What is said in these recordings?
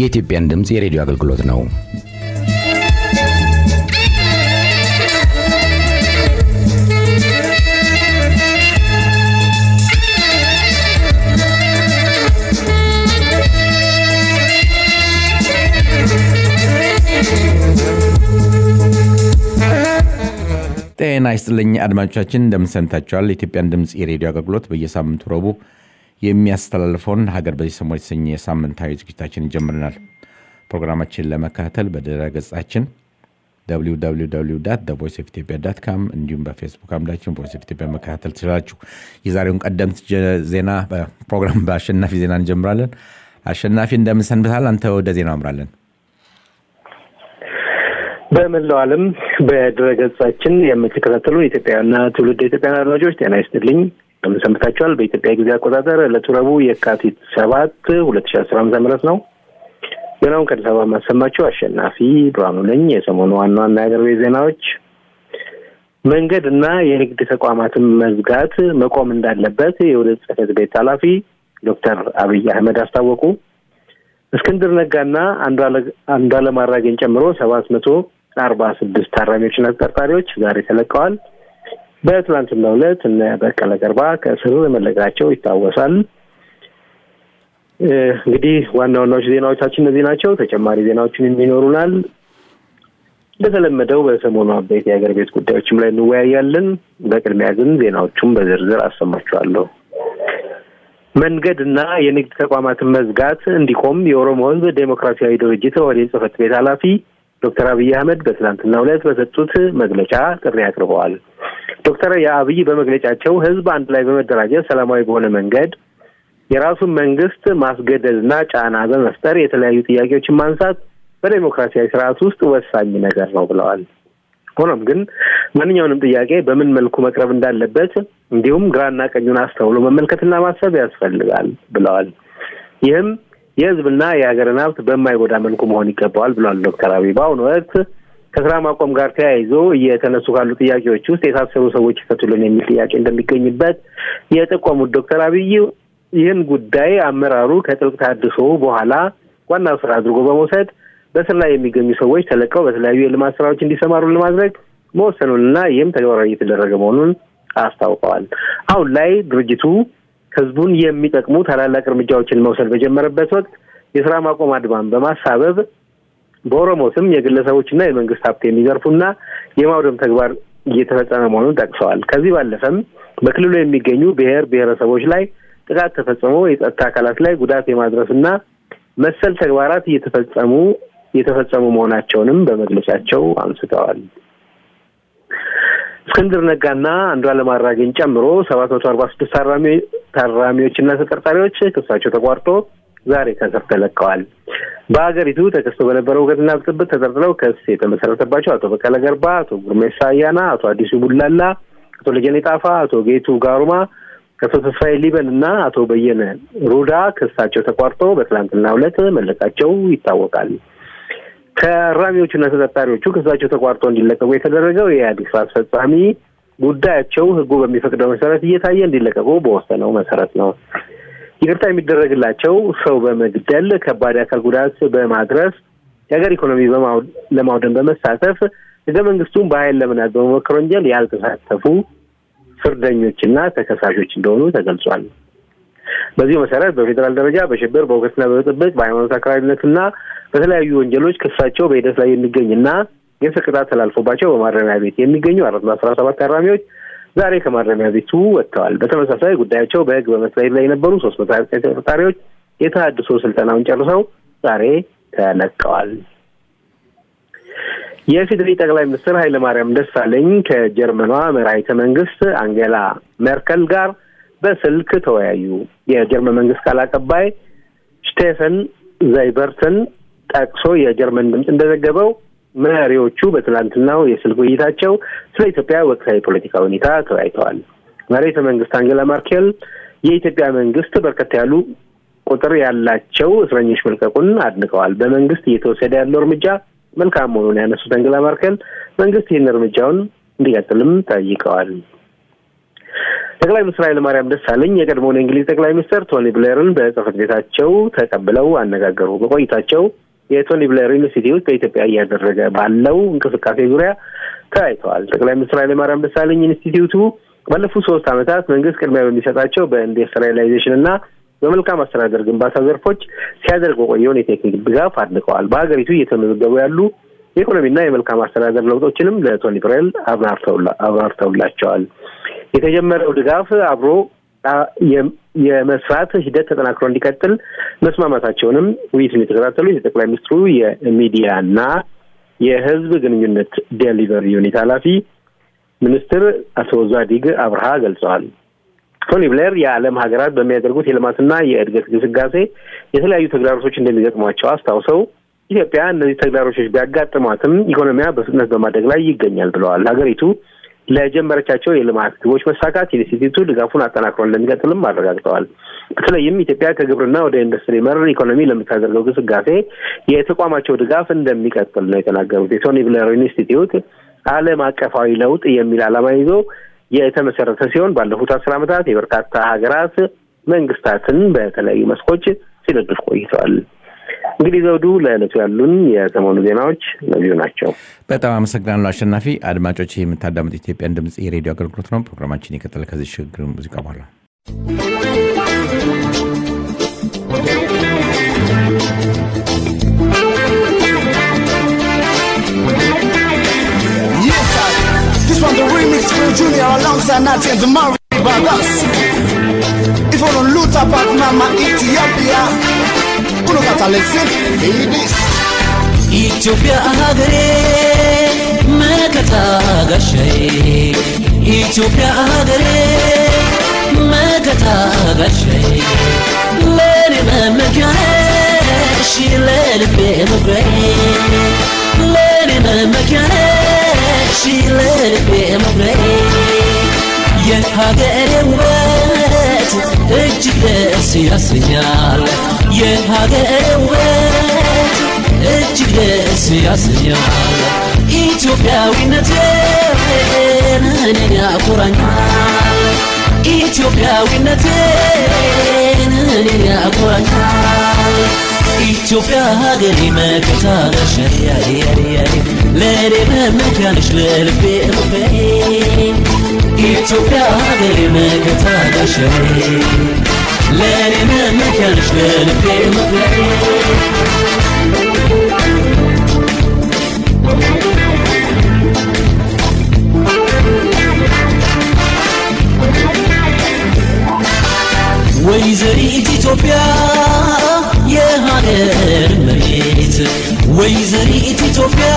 የኢትዮጵያን ድምፅ የሬዲዮ አገልግሎት ነው። ጤና ይስጥልኝ አድማጮቻችን፣ እንደምን ሰንብታችኋል? የኢትዮጵያን ድምፅ የሬዲዮ አገልግሎት በየሳምንቱ ረቡዕ የሚያስተላልፈውን ሀገር በዚህ ሰሞን የተሰኘ ሳምንታዊ ዝግጅታችን ይጀምረናል። ፕሮግራማችን ለመከታተል በድረ ገጻችን ቮይስ ኦፍ ኢትዮጵያ ዳት ካም እንዲሁም በፌስቡክ አምዳችን ቮይስ ኦፍ ኢትዮጵያ መከታተል ትችላላችሁ። የዛሬውን ቀደምት ዜና ፕሮግራም በአሸናፊ ዜና እንጀምራለን። አሸናፊ እንደምን ሰንብታል? አንተ ወደ ዜናው አምራለን። በመላው ዓለም በድረገጻችን የምትከታተሉ ኢትዮጵያውያንና ትውልድ ኢትዮጵያን አድማጮች ጤና ይስጥልኝ። እንደምን ሰንብታችኋል? በኢትዮጵያ ጊዜ አቆጣጠር ዕለቱ ረቡዕ የካቲት ሰባት ሁለት ሺ አስራ አምስት ምህረት ነው። ዜናውን ከአዲስ አበባ የማሰማችሁ አሸናፊ ብርሃኑ ነኝ። የሰሞኑ ዋና ዋና የአገር ቤት ዜናዎች መንገድ እና የንግድ ተቋማትን መዝጋት መቆም እንዳለበት የውህደት ጽሕፈት ቤት ኃላፊ ዶክተር አብይ አህመድ አስታወቁ። እስክንድር ነጋና አንዱዓለም አራጌን ጨምሮ ሰባት መቶ አርባ ስድስት ታራሚዎችና ተጠርጣሪዎች ዛሬ ተለቀዋል። በትናንትናው ዕለት እነ በቀለ ገርባ ከእስር መለቀቃቸው ይታወሳል። እንግዲህ ዋና ዋናዎች ዜናዎቻችን እነዚህ ናቸው። ተጨማሪ ዜናዎችን የሚኖሩናል። እንደተለመደው በሰሞኑ አበይት የሀገር ቤት ጉዳዮችም ላይ እንወያያለን። በቅድሚያ ግን ዜናዎቹም በዝርዝር አሰማችኋለሁ። መንገድ እና የንግድ ተቋማትን መዝጋት እንዲቆም የኦሮሞ ሕዝብ ዴሞክራሲያዊ ድርጅት ኦህዴድ ጽሕፈት ቤት ኃላፊ ዶክተር አብይ አህመድ በትናንትናው ዕለት በሰጡት መግለጫ ጥሪ አቅርበዋል። ዶክተር የአብይ በመግለጫቸው ሕዝብ አንድ ላይ በመደራጀት ሰላማዊ በሆነ መንገድ የራሱን መንግስት ማስገደድ እና ጫና በመፍጠር የተለያዩ ጥያቄዎችን ማንሳት በዴሞክራሲያዊ ስርዓት ውስጥ ወሳኝ ነገር ነው ብለዋል። ሆኖም ግን ማንኛውንም ጥያቄ በምን መልኩ መቅረብ እንዳለበት እንዲሁም ግራና ቀኙን አስተውሎ መመልከትና ማሰብ ያስፈልጋል ብለዋል። ይህም የህዝብና የሀገርን ሀብት በማይጎዳ መልኩ መሆን ይገባዋል ብለዋል ዶክተር አብይ በአሁኑ ወቅት ከስራ ማቆም ጋር ተያይዞ እየተነሱ ካሉ ጥያቄዎች ውስጥ የታሰሩ ሰዎች ይፈቱልን የሚል ጥያቄ እንደሚገኝበት የጠቆሙት ዶክተር አብይ ይህን ጉዳይ አመራሩ ከጥልቅ ታድሶ በኋላ ዋና ስራ አድርጎ በመውሰድ በስር ላይ የሚገኙ ሰዎች ተለቀው በተለያዩ የልማት ስራዎች እንዲሰማሩ ለማድረግ መወሰኑንና ይህም ተግባራዊ እየተደረገ መሆኑን አስታውቀዋል። አሁን ላይ ድርጅቱ ህዝቡን የሚጠቅሙ ታላላቅ እርምጃዎችን መውሰድ በጀመረበት ወቅት የስራ ማቆም አድማን በማሳበብ በኦሮሞ ስም የግለሰቦችና የመንግስት ሀብት የሚዘርፉና የማውደም ተግባር እየተፈጸመ መሆኑን ጠቅሰዋል። ከዚህ ባለፈም በክልሉ የሚገኙ ብሔር ብሔረሰቦች ላይ ጥቃት ተፈጽሞ የጸጥታ አካላት ላይ ጉዳት የማድረስና መሰል ተግባራት እየተፈጸሙ የተፈጸሙ መሆናቸውንም በመግለጫቸው አንስተዋል። እስክንድር ነጋና አንዱዓለም አራጌን ጨምሮ ሰባት መቶ አርባ ስድስት ታራሚዎችና ተጠርጣሪዎች ክሳቸው ተቋርጦ ዛሬ ከእስር ተለቀዋል። በሀገሪቱ ተከስቶ በነበረው ሁከትና ብጥብጥ ተጠርጥረው ክስ የተመሰረተባቸው አቶ በቀለ ገርባ፣ አቶ ጉርሜሳ አያና፣ አቶ አዲሱ ቡላላ፣ አቶ ለጀኔ ጣፋ፣ አቶ ጌቱ ጋሩማ አቶ ተስፋዬ ሊበን እና አቶ በየነ ሩዳ ክሳቸው ተቋርጦ በትላንትናው ዕለት መለቃቸው ይታወቃል። ታራሚዎቹና ተጠርጣሪዎቹ ክሳቸው ተቋርጦ እንዲለቀቁ የተደረገው የኢህአዴግ ስራ አስፈጻሚ ጉዳያቸው ሕጉ በሚፈቅደው መሰረት እየታየ እንዲለቀቁ በወሰነው መሰረት ነው። ይቅርታ የሚደረግላቸው ሰው በመግደል ከባድ አካል ጉዳት በማድረስ የሀገር ኢኮኖሚ ለማውደም በመሳተፍ ሕገ መንግስቱን በኃይል ለመናድ በመሞከር ወንጀል ያልተሳተፉ ፍርደኞችና ተከሳሾች እንደሆኑ ተገልጿል። በዚሁ መሰረት በፌዴራል ደረጃ በሽብር በሁከትና በብጥብጥ በሃይማኖት አክራሪነትና በተለያዩ ወንጀሎች ክሳቸው በሂደት ላይ የሚገኝና የእስር ቅጣት ተላልፎባቸው በማረሚያ ቤት የሚገኙ አራት መቶ አስራ ሰባት ታራሚዎች ዛሬ ከማረሚያ ቤቱ ወጥተዋል። በተመሳሳይ ጉዳያቸው በህግ በመታየት ላይ የነበሩ ሶስት መቶ ሀያ ዘጠኝ ተጠርጣሪዎች የተሃድሶ ስልጠናውን ጨርሰው ዛሬ ተለቀዋል። የፌዴሪ ጠቅላይ ሚኒስትር ኃይለማርያም ደሳለኝ ከጀርመኗ መራሒተ መንግስት አንጌላ ሜርከል ጋር በስልክ ተወያዩ። የጀርመን መንግስት ቃል አቀባይ ስቴፈን ዘይበርትን ጠቅሶ የጀርመን ድምፅ እንደዘገበው መሪዎቹ በትናንትናው የስልክ ውይይታቸው ስለ ኢትዮጵያ ወቅታዊ ፖለቲካ ሁኔታ ተወያይተዋል። መራሒተ መንግስት አንጌላ ማርኬል የኢትዮጵያ መንግስት በርከት ያሉ ቁጥር ያላቸው እስረኞች መልቀቁን አድንቀዋል። በመንግስት እየተወሰደ ያለው እርምጃ መልካም መሆኑን ያነሱት አንጌላ ማርኬል መንግስት ይህን እርምጃውን እንዲቀጥልም ጠይቀዋል። ጠቅላይ ሚኒስትር ኃይለማርያም ደሳለኝ የቀድሞውን የእንግሊዝ ጠቅላይ ሚኒስትር ቶኒ ብሌርን በጽህፈት ቤታቸው ተቀብለው አነጋገሩ። በቆይታቸው የቶኒ ብሌር ኢንስቲትዩት በኢትዮጵያ እያደረገ ባለው እንቅስቃሴ ዙሪያ ተወያይተዋል። ጠቅላይ ሚኒስትር ኃይለማርያም ደሳለኝ ኢንስቲትዩቱ ባለፉት ሶስት ዓመታት መንግስት ቅድሚያ በሚሰጣቸው በኢንዱስትሪያላይዜሽን እና በመልካም አስተዳደር ግንባታ ዘርፎች ሲያደርግ የቆየውን የቴክኒክ ድጋፍ አድንቀዋል። በሀገሪቱ እየተመዘገቡ ያሉ የኢኮኖሚና የመልካም አስተዳደር ለውጦችንም ለቶኒ ብሬል አብራርተውላቸዋል። የተጀመረው ድጋፍ አብሮ የመስራት ሂደት ተጠናክሮ እንዲቀጥል መስማማታቸውንም ውይይቱን የተከታተሉ የጠቅላይ ሚኒስትሩ የሚዲያና የሕዝብ ግንኙነት ዴሊቨሪ ዩኒት ኃላፊ ሚኒስትር አቶ ዛዲግ አብርሃ ገልጸዋል። ቶኒ ብሌር የዓለም ሀገራት በሚያደርጉት የልማትና የእድገት ግስጋሴ የተለያዩ ተግዳሮቶች እንደሚገጥሟቸው አስታውሰው ኢትዮጵያ እነዚህ ተግዳሮቶች ቢያጋጥሟትም ኢኮኖሚያ በፍጥነት በማደግ ላይ ይገኛል ብለዋል። ሀገሪቱ ለጀመረቻቸው የልማት ግቦች መሳካት ኢንስቲትዩቱ ድጋፉን አጠናክሮ እንደሚቀጥልም አረጋግጠዋል። በተለይም ኢትዮጵያ ከግብርና ወደ ኢንዱስትሪ መር ኢኮኖሚ ለምታደርገው ግስጋሴ የተቋማቸው ድጋፍ እንደሚቀጥል ነው የተናገሩት። የቶኒ ብሌር ኢንስቲትዩት ዓለም አቀፋዊ ለውጥ የሚል ዓላማ ይዞ የተመሰረተ ሲሆን ባለፉት አስር ዓመታት የበርካታ ሀገራት መንግስታትን በተለያዩ መስኮች ሲደግፍ ቆይተዋል። እንግዲህ ዘውዱ፣ ለዕለቱ ያሉን የሰሞኑ ዜናዎች እነዚሁ ናቸው። በጣም አመሰግናለሁ አሸናፊ። አድማጮች ይህ የምታዳምጥ ኢትዮጵያን ድምፅ የሬዲዮ አገልግሎት ነው። ፕሮግራማችን የቀጠለ ከዚህ ሽግግር ሙዚቃ በኋላ This one the remix for Junior alongside Natty and the Mari Brothers. If you don't loot up at Mama Ethiopia, you know got to listen, hear this. ኢትዮጵያ ሀገሬ መከታ ጋሻዬ ኢትዮጵያ ሀገሬ መከታ ጋሻዬ ለኔ መመኪያ ነሽ ለልቤ መኩሪያዬ ለኔ መመኪያ ነሽ ለልቤ መኩሪያዬ የሀገሬ ውበት እጅግ ደስ ያሰኛል የሀገሬ ውበት እጅግ ደስ ያሰኛል ኢትዮጵያዊነቴን እኔን ያኮራኛል ኢትዮጵያዊነቴን እኔን ያኮራኛል ኢትዮጵያ ሀገሬ መከታ ጋሻዬ ለእኔ መመኪያ ነሽ ለልቤ መኩሪያዬ ኢትዮጵያ ሀገሬ መከታ ጋሻዬ ለእኔ መመኪያ ነሽ ለልቤ መኩሪያዬ ወይዘሪት ኢትዮጵያ የሀገር መሬት ወይዘሪት ኢትዮጵያ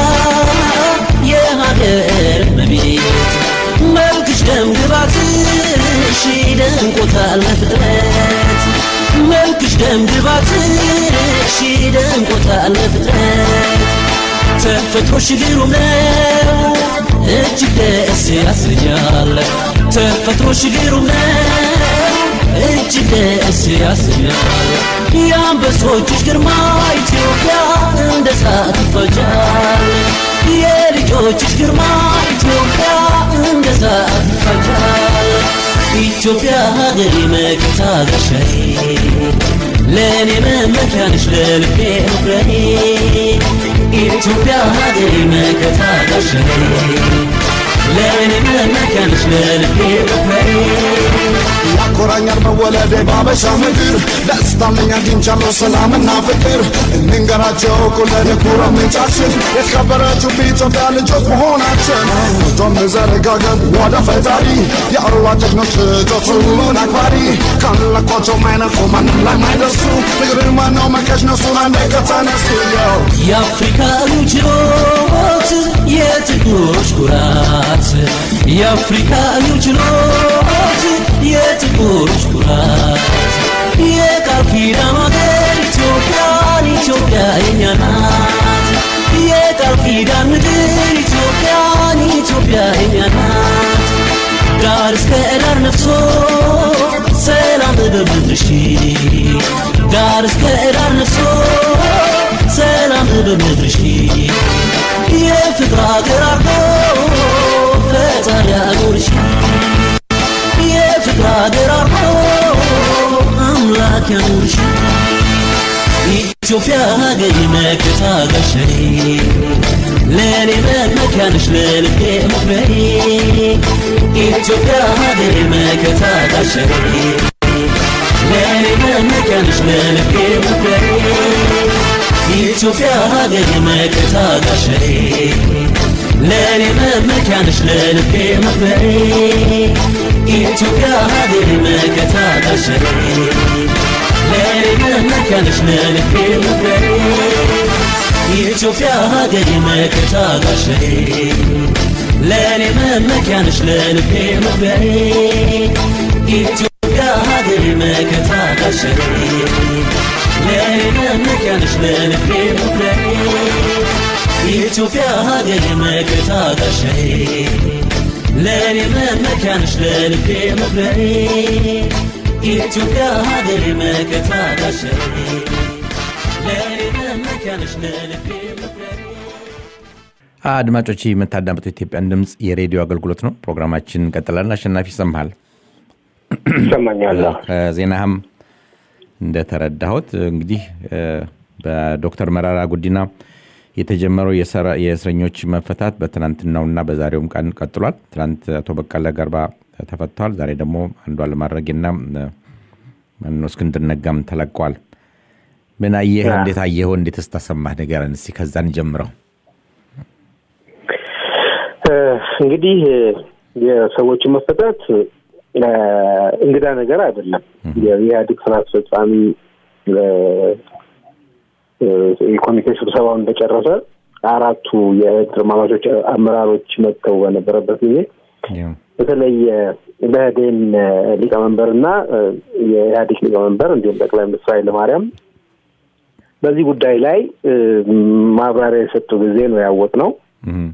የሀገር መቤት መልክሽ ደም ግባትሽ ደንቆታል ፍጥረት መልክሽ ደም ግባትሽ ደንቆታል ፍጥረት ተፈጥሮሽ ግሩም ነው እጅግ ደስ ያሰኛል ተፈጥሮሽ ግሩም ነው እጅግ ደስ ያሰኛል የአንበሶችሽ ግርማ ኢትዮጵያ እንደ እሳት ይፈጃል የልጆችሽ ግርማ ኢትዮጵያ እንደ እሳት ይፈጃል ኢትዮጵያ ሀገሬ መከታ ጋሻዬ ለእኔ መመኪያ ነሽ ለልቤ መኩሪያዬ ኢትዮጵያ ሀገሬ መከታ ጋሻዬ ለእኔ መመኪያ ነሽ ለልቤ መኩሪያዬ ያኮራኛል መወለዴ ባበሻ ምድር ደስታለኝ አግኝቻለሁ ሰላምና ፍቅር እንንገራቸው ኩለን ኩረምንጫችን የተከበረችው በኢትዮጵያ ልጆች መሆናችን እጆን ዘረጋገን ወደ ፈጣሪ የአርዋ ጀግኖች ልጆች ሁሉን አክባሪ ካለቋቸው ማይነቁ ማንም ላይ ማይደርሱ ንግርን ማነው መከሽ ነሱን አንዴ ከተነሱ ያው የአፍሪካ ችሎት የጥቁሮች ኩራት የአፍሪካ ችሎት የጥቁሮች ኩራት የቃል ኪዳን ሀገር ኢትዮጵያን ኢትዮጵያ የኛ ናት የቃል ኪዳን ምድር ኢትዮጵያን ኢትዮጵያ የኛ ናት ዳር እስከ ዳር ነፍሶ ሰላም በምድርሽ ዳር እስከ ዳር ነፍሶ ሰላም በምድርሽ የፍቅር ሀገር አርጎ ፈጣሪ አኖርሽ የፍቅር ያኑርሽ ኢትዮጵያ ሀገሬ መከታ ጋሻዬ ለእኔ መመኪያ ነሽ ለልቤ መኩሪያዬ ኢትዮጵያ ሀገሬ መከታ ጋሻዬ ለእኔ መመኪያ ነሽ ለልቤ መኩሪያዬ ኢትዮጵያ ሀገሬ መከታ ጋሻዬ ለእኔ መመኪያ ነሽ ለልቤ መኩሪያዬ ኢትዮጵያ ሀገሬ መከታ ጋሻዬ ለእኔ መመኪያ ነሽ ለልቤ መኩሪያዬ ኢትዮጵያ ሀገሬ መከታ ጋሻዬ ለእኔ መመኪያ ነሽ ለልቤ መኩሪያዬ ኢትዮጵያ ሀገሬ መከታ ጋሻዬ ለእኔ መመኪያ ነሽ ለልቤ መኩሪያዬ ኢትዮጵያ ሀገሬ መከታ ጋሻዬ ለእኔ መመኪያ ነሽ ለልቤ መኩሪያዬ ኢትዮጵያ ሀገሬ መከታ ጋሻዬ ለእኔ መመኪያ ነሽ ለልቤ መኩሪያዬ አድማጮች የምታዳምጡ ኢትዮጵያን ድምፅ የሬዲዮ አገልግሎት ነው። ፕሮግራማችን እንቀጥላለን። አሸናፊ ይሰማሃል? ይሰማኛል። ከዜናህም እንደተረዳሁት እንግዲህ እ፣ በዶክተር መራራ ጉዲና የተጀመረው የሰራ- የእስረኞች መፈታት በትናንትናውና በዛሬውም ቀን ቀጥሏል። ትናንት አቶ በቀለ ገርባ ተፈተዋል። ዛሬ ደግሞ አንዷለም አራጌና እ፣ ማነው እስክንድር ነጋም ተለቀዋል። ምን አየህ? ያ። እንዴት አየኸው? እንዴት ስተሰማህ ንገረን እስኪ ከዛን ጀምረው። እ፣ እንግዲህ እ፣ የሰዎችን መፈታት እ፣ እንግዳ ነገር አይደለም። የኢህአዴግ ስራ አስፈጻሚ እ፣ እ፣ የኮሚቴ ስብሰባውን እንደጨረሰ አራቱ የድርማማቾች አመራሮች መጥተው በነበረበት ጊዜ በተለይ በህዴን ሊቀመንበርና እ፣ የኢህአዴግ ሊቀመንበር እንዲሁም ጠቅላይ ሚኒስትር ኃይለማርያም በዚህ ጉዳይ ላይ እ፣ ማብራሪያ የሰጡ ጊዜ ነው ያወቅ ነው እም፣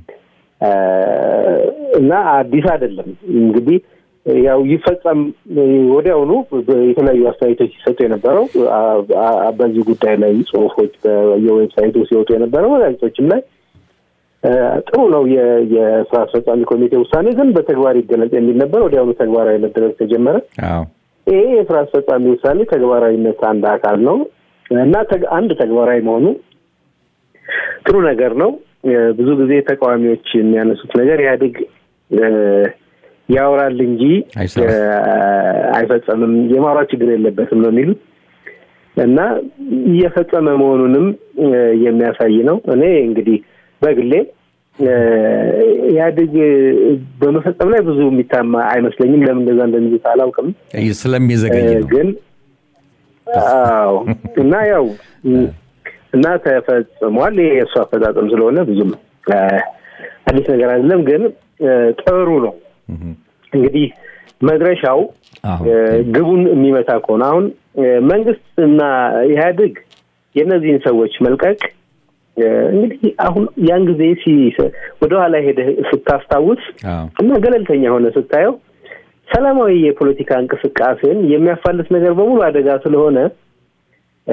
እና አዲስ አይደለም እንግዲህ ያው ይፈጸም ወዲያውኑ የተለያዩ አስተያየቶች ሲሰጡ የነበረው አ- አ- በዚህ ጉዳይ ላይ ጽሁፎች በየዌብሳይቱ ሲወጡ የነበረው ጋዜጦችም ላይ እ፣ ጥሩ ነው የ- የስራ አስፈጻሚ ኮሚቴ ውሳኔ ግን በተግባር ይገለጽ የሚል ነበር። ወዲያውኑ ተግባራዊ መደረግ ተጀመረ። አዎ ይሄ የስራ አስፈጻሚ ውሳኔ ተግባራዊነት አንድ አካል ነው እና ተግ- አንድ ተግባራዊ መሆኑ ጥሩ ነገር ነው። እ፣ ብዙ ጊዜ ተቃዋሚዎች የሚያነሱት ነገር ኢህአዴግ እ፣ ያወራል እንጂ አይሰራም። እ፣ አይፈጸምም፣ የማውራት ችግር የለበትም ነው የሚሉት እና እየፈጸመ መሆኑንም እ፣ የሚያሳይ ነው። እኔ እንግዲህ በግሌ እ፣ ኢህአዴግ በመፈጸም ላይ ብዙ የሚታማ አይመስለኝም። ለምን እንደዛ እንደሚሉት አላውቅም። ስለሚዘገይ እ፣ ነው። ግን አዎ እና ያው እና ተፈጽሟል። ይሄ የእሱ አፈጻጸም ስለሆነ ብዙም እ፣ አዲስ ነገር አይደለም፣ ግን እ፣ ጥሩ ነው። እም፣ እንግዲህ መድረሻው አዎ እ፣ ግቡን የሚመታ ከሆነ አሁን እ፣ መንግስት እና ኢህአዴግ የእነዚህን ሰዎች መልቀቅ እ፣ እንግዲህ አሁን ያን ጊዜ ሲ ወደኋላ ሄደህ ስታስታውስ አዎ እና ገለልተኛ ሆነ ስታየው ሰላማዊ የፖለቲካ እንቅስቃሴን የሚያፋልስ ነገር በሙሉ አደጋ ስለሆነ እ፣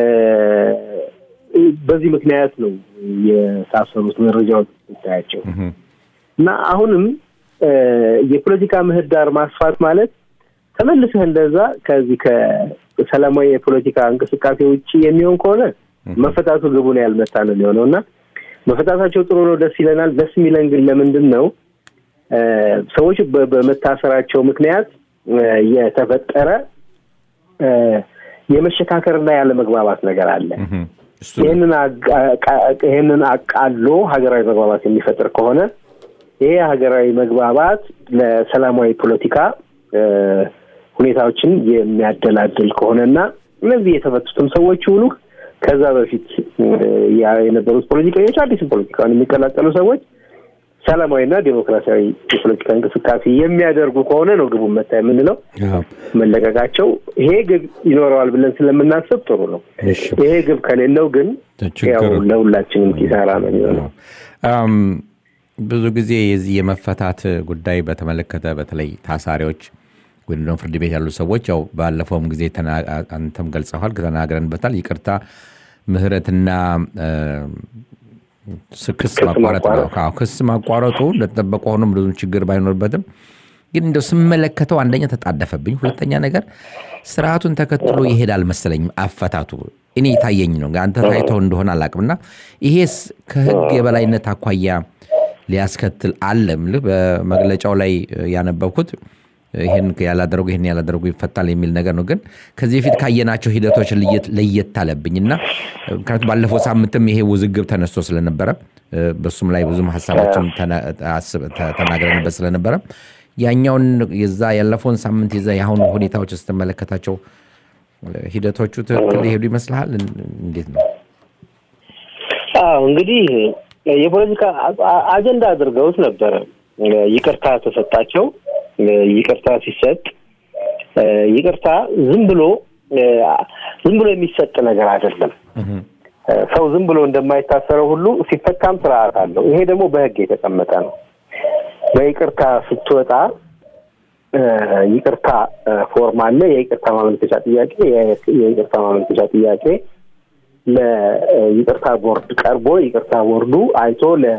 በዚህ ምክንያት ነው የታሰሩት መረጃዎች ስታያቸው እም፣ እና አሁንም እ፣ የፖለቲካ ምህዳር ማስፋት ማለት ተመልሰህ እንደዛ ከዚህ ከሰላማዊ የፖለቲካ እንቅስቃሴ ውጭ የሚሆን ከሆነ መፈታቱ ግቡን ያልመታ ነው የሚሆነው እና መፈታታቸው ጥሩ ነው፣ ደስ ይለናል። ደስ የሚለን ግን ለምንድን ነው እ፣ ሰዎች በ- በመታሰራቸው ምክንያት እ፣ የተፈጠረ እ፣ የመሸካከርና ያለመግባባት ነገር አለ። እም፣ እሱ ይህንን አጋ- ቃ- ይህንን አቃሎ ሀገራዊ መግባባት የሚፈጥር ከሆነ ይሄ ሀገራዊ መግባባት ለሰላማዊ ፖለቲካ እ፣ ሁኔታዎችን የሚያደላድል ከሆነና እነዚህ የተፈቱትም ሰዎች ይሁኑ ከዛ በፊት እ፣ ያ- የነበሩት ፖለቲከኞች አዲስም ፖለቲካውን የሚቀላቀሉ ሰዎች ሰላማዊና ዴሞክራሲያዊ የፖለቲካ እንቅስቃሴ የሚያደርጉ ከሆነ ነው ግቡን መታ የምንለው። አዎ መለቀቃቸው ይሄ ግብ ይኖረዋል ብለን ስለምናስብ ጥሩ ነው። እሺ። ይሄ ግብ ከሌለው ግን ችግሩ- ያው ለሁላችንም ኪሳራ ነው የሚሆነው። አም፣ ብዙ ጊዜ የዚህ የመፈታት ጉዳይ በተመለከተ በተለይ ታሳሪዎች ወይም ደግሞ ፍርድ ቤት ያሉ ሰዎች ያው ባለፈውም ጊዜ ተና- አንተም ገልጸዋል፣ ተናግረንበታል። ይቅርታ ምህረትና እ፣ ስ- ክስ ክስ ማቋረጥ ነው። ማቋረጥ። አዎ፣ ክስ ማቋረጡ እንደተጠበቀ ሆኖም ብዙም ችግር ባይኖርበትም ግን እንደው ስመለከተው አንደኛ ተጣደፈብኝ፣ ሁለተኛ ነገር ስርዓቱን ተከትሎ ይሄዳል መሰለኝ አፈታቱ። እኔ የታየኝ ነው። አንተ ታይተው እንደሆነ አላቅምና ይሄስ ከህግ የበላይነት አኳያ ሊያስከትል አለ ምልህ በመግለጫው ላይ ያነበብኩት ይህን ያላደረጉ ይህን ያላደረጉ ይፈታል የሚል ነገር ነው። ግን ከዚህ በፊት ካየናቸው ሂደቶች ለየት አለብኝ እና ምክንያቱም ባለፈው ሳምንትም ይሄ ውዝግብ ተነስቶ ስለነበረ በሱም ላይ ብዙም ሀሳቦችን ተናግረንበት ስለነበረ ያኛውን የዛ ያለፈውን ሳምንት የዛ የአሁኑ ሁኔታዎች ስትመለከታቸው ሂደቶቹ ትክክል ሊሄዱ ይመስልሃል? እንዴት ነው? አዎ እንግዲህ የፖለቲካ አጀንዳ አድርገውት ነበረ። ይቅርታ ተሰጣቸው። ይቅርታ ሲሰጥ ይቅርታ ዝም ብሎ ዝም ብሎ የሚሰጥ ነገር አይደለም። ሰው ዝም ብሎ እንደማይታሰረው ሁሉ ሲፈታም ስርዓት አለው። ይሄ ደግሞ በሕግ የተቀመጠ ነው። በይቅርታ ስትወጣ ይቅርታ ፎርም አለ። የይቅርታ ማመልከቻ ጥያቄ የይቅርታ ማመልከቻ ጥያቄ ለይቅርታ ቦርድ ቀርቦ ይቅርታ ቦርዱ አይቶ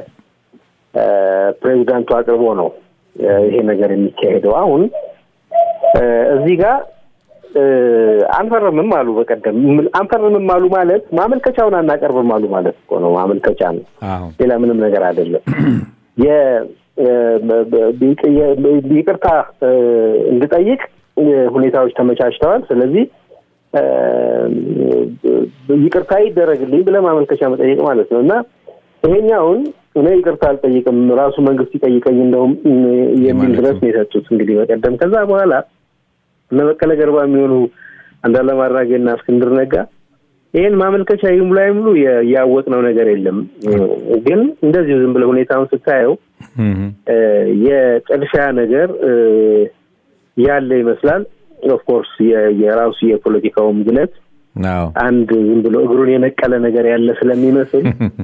ለፕሬዚዳንቱ አቅርቦ ነው ይሄ ነገር የሚካሄደው። አሁን እዚህ ጋር አንፈርምም አሉ። በቀደም አንፈርምም አሉ ማለት ማመልከቻውን አናቀርብም አሉ ማለት እኮ ነው። ማመልከቻ ነው፣ ሌላ ምንም ነገር አይደለም። ይቅርታ እንድጠይቅ ሁኔታዎች ተመቻችተዋል። ስለዚህ ይቅርታ ይደረግልኝ ብለህ ማመልከቻ መጠየቅ ማለት ነው እና ይሄኛውን እኔ ይቅርታ አልጠይቅም ራሱ መንግስት ይጠይቀኝ እንደውም የሚል ድረስ ነው የሰጡት። እንግዲህ በቀደም ከዛ በኋላ እነ በቀለ ገርባ የሚሆኑ አንዱዓለም አራጌና እስክንድር ነጋ ይህን ማመልከቻ ይሙላ ይሙሉ ያወቅነው ነገር የለም። ግን እንደዚሁ ዝም ብለህ ሁኔታውን ስታየው የጥድፊያ ነገር ያለ ይመስላል። ኦፍኮርስ የራሱ የፖለቲካውም ግለት አንድ ዝም ብሎ እግሩን የነቀለ ነገር ያለ ስለሚመስል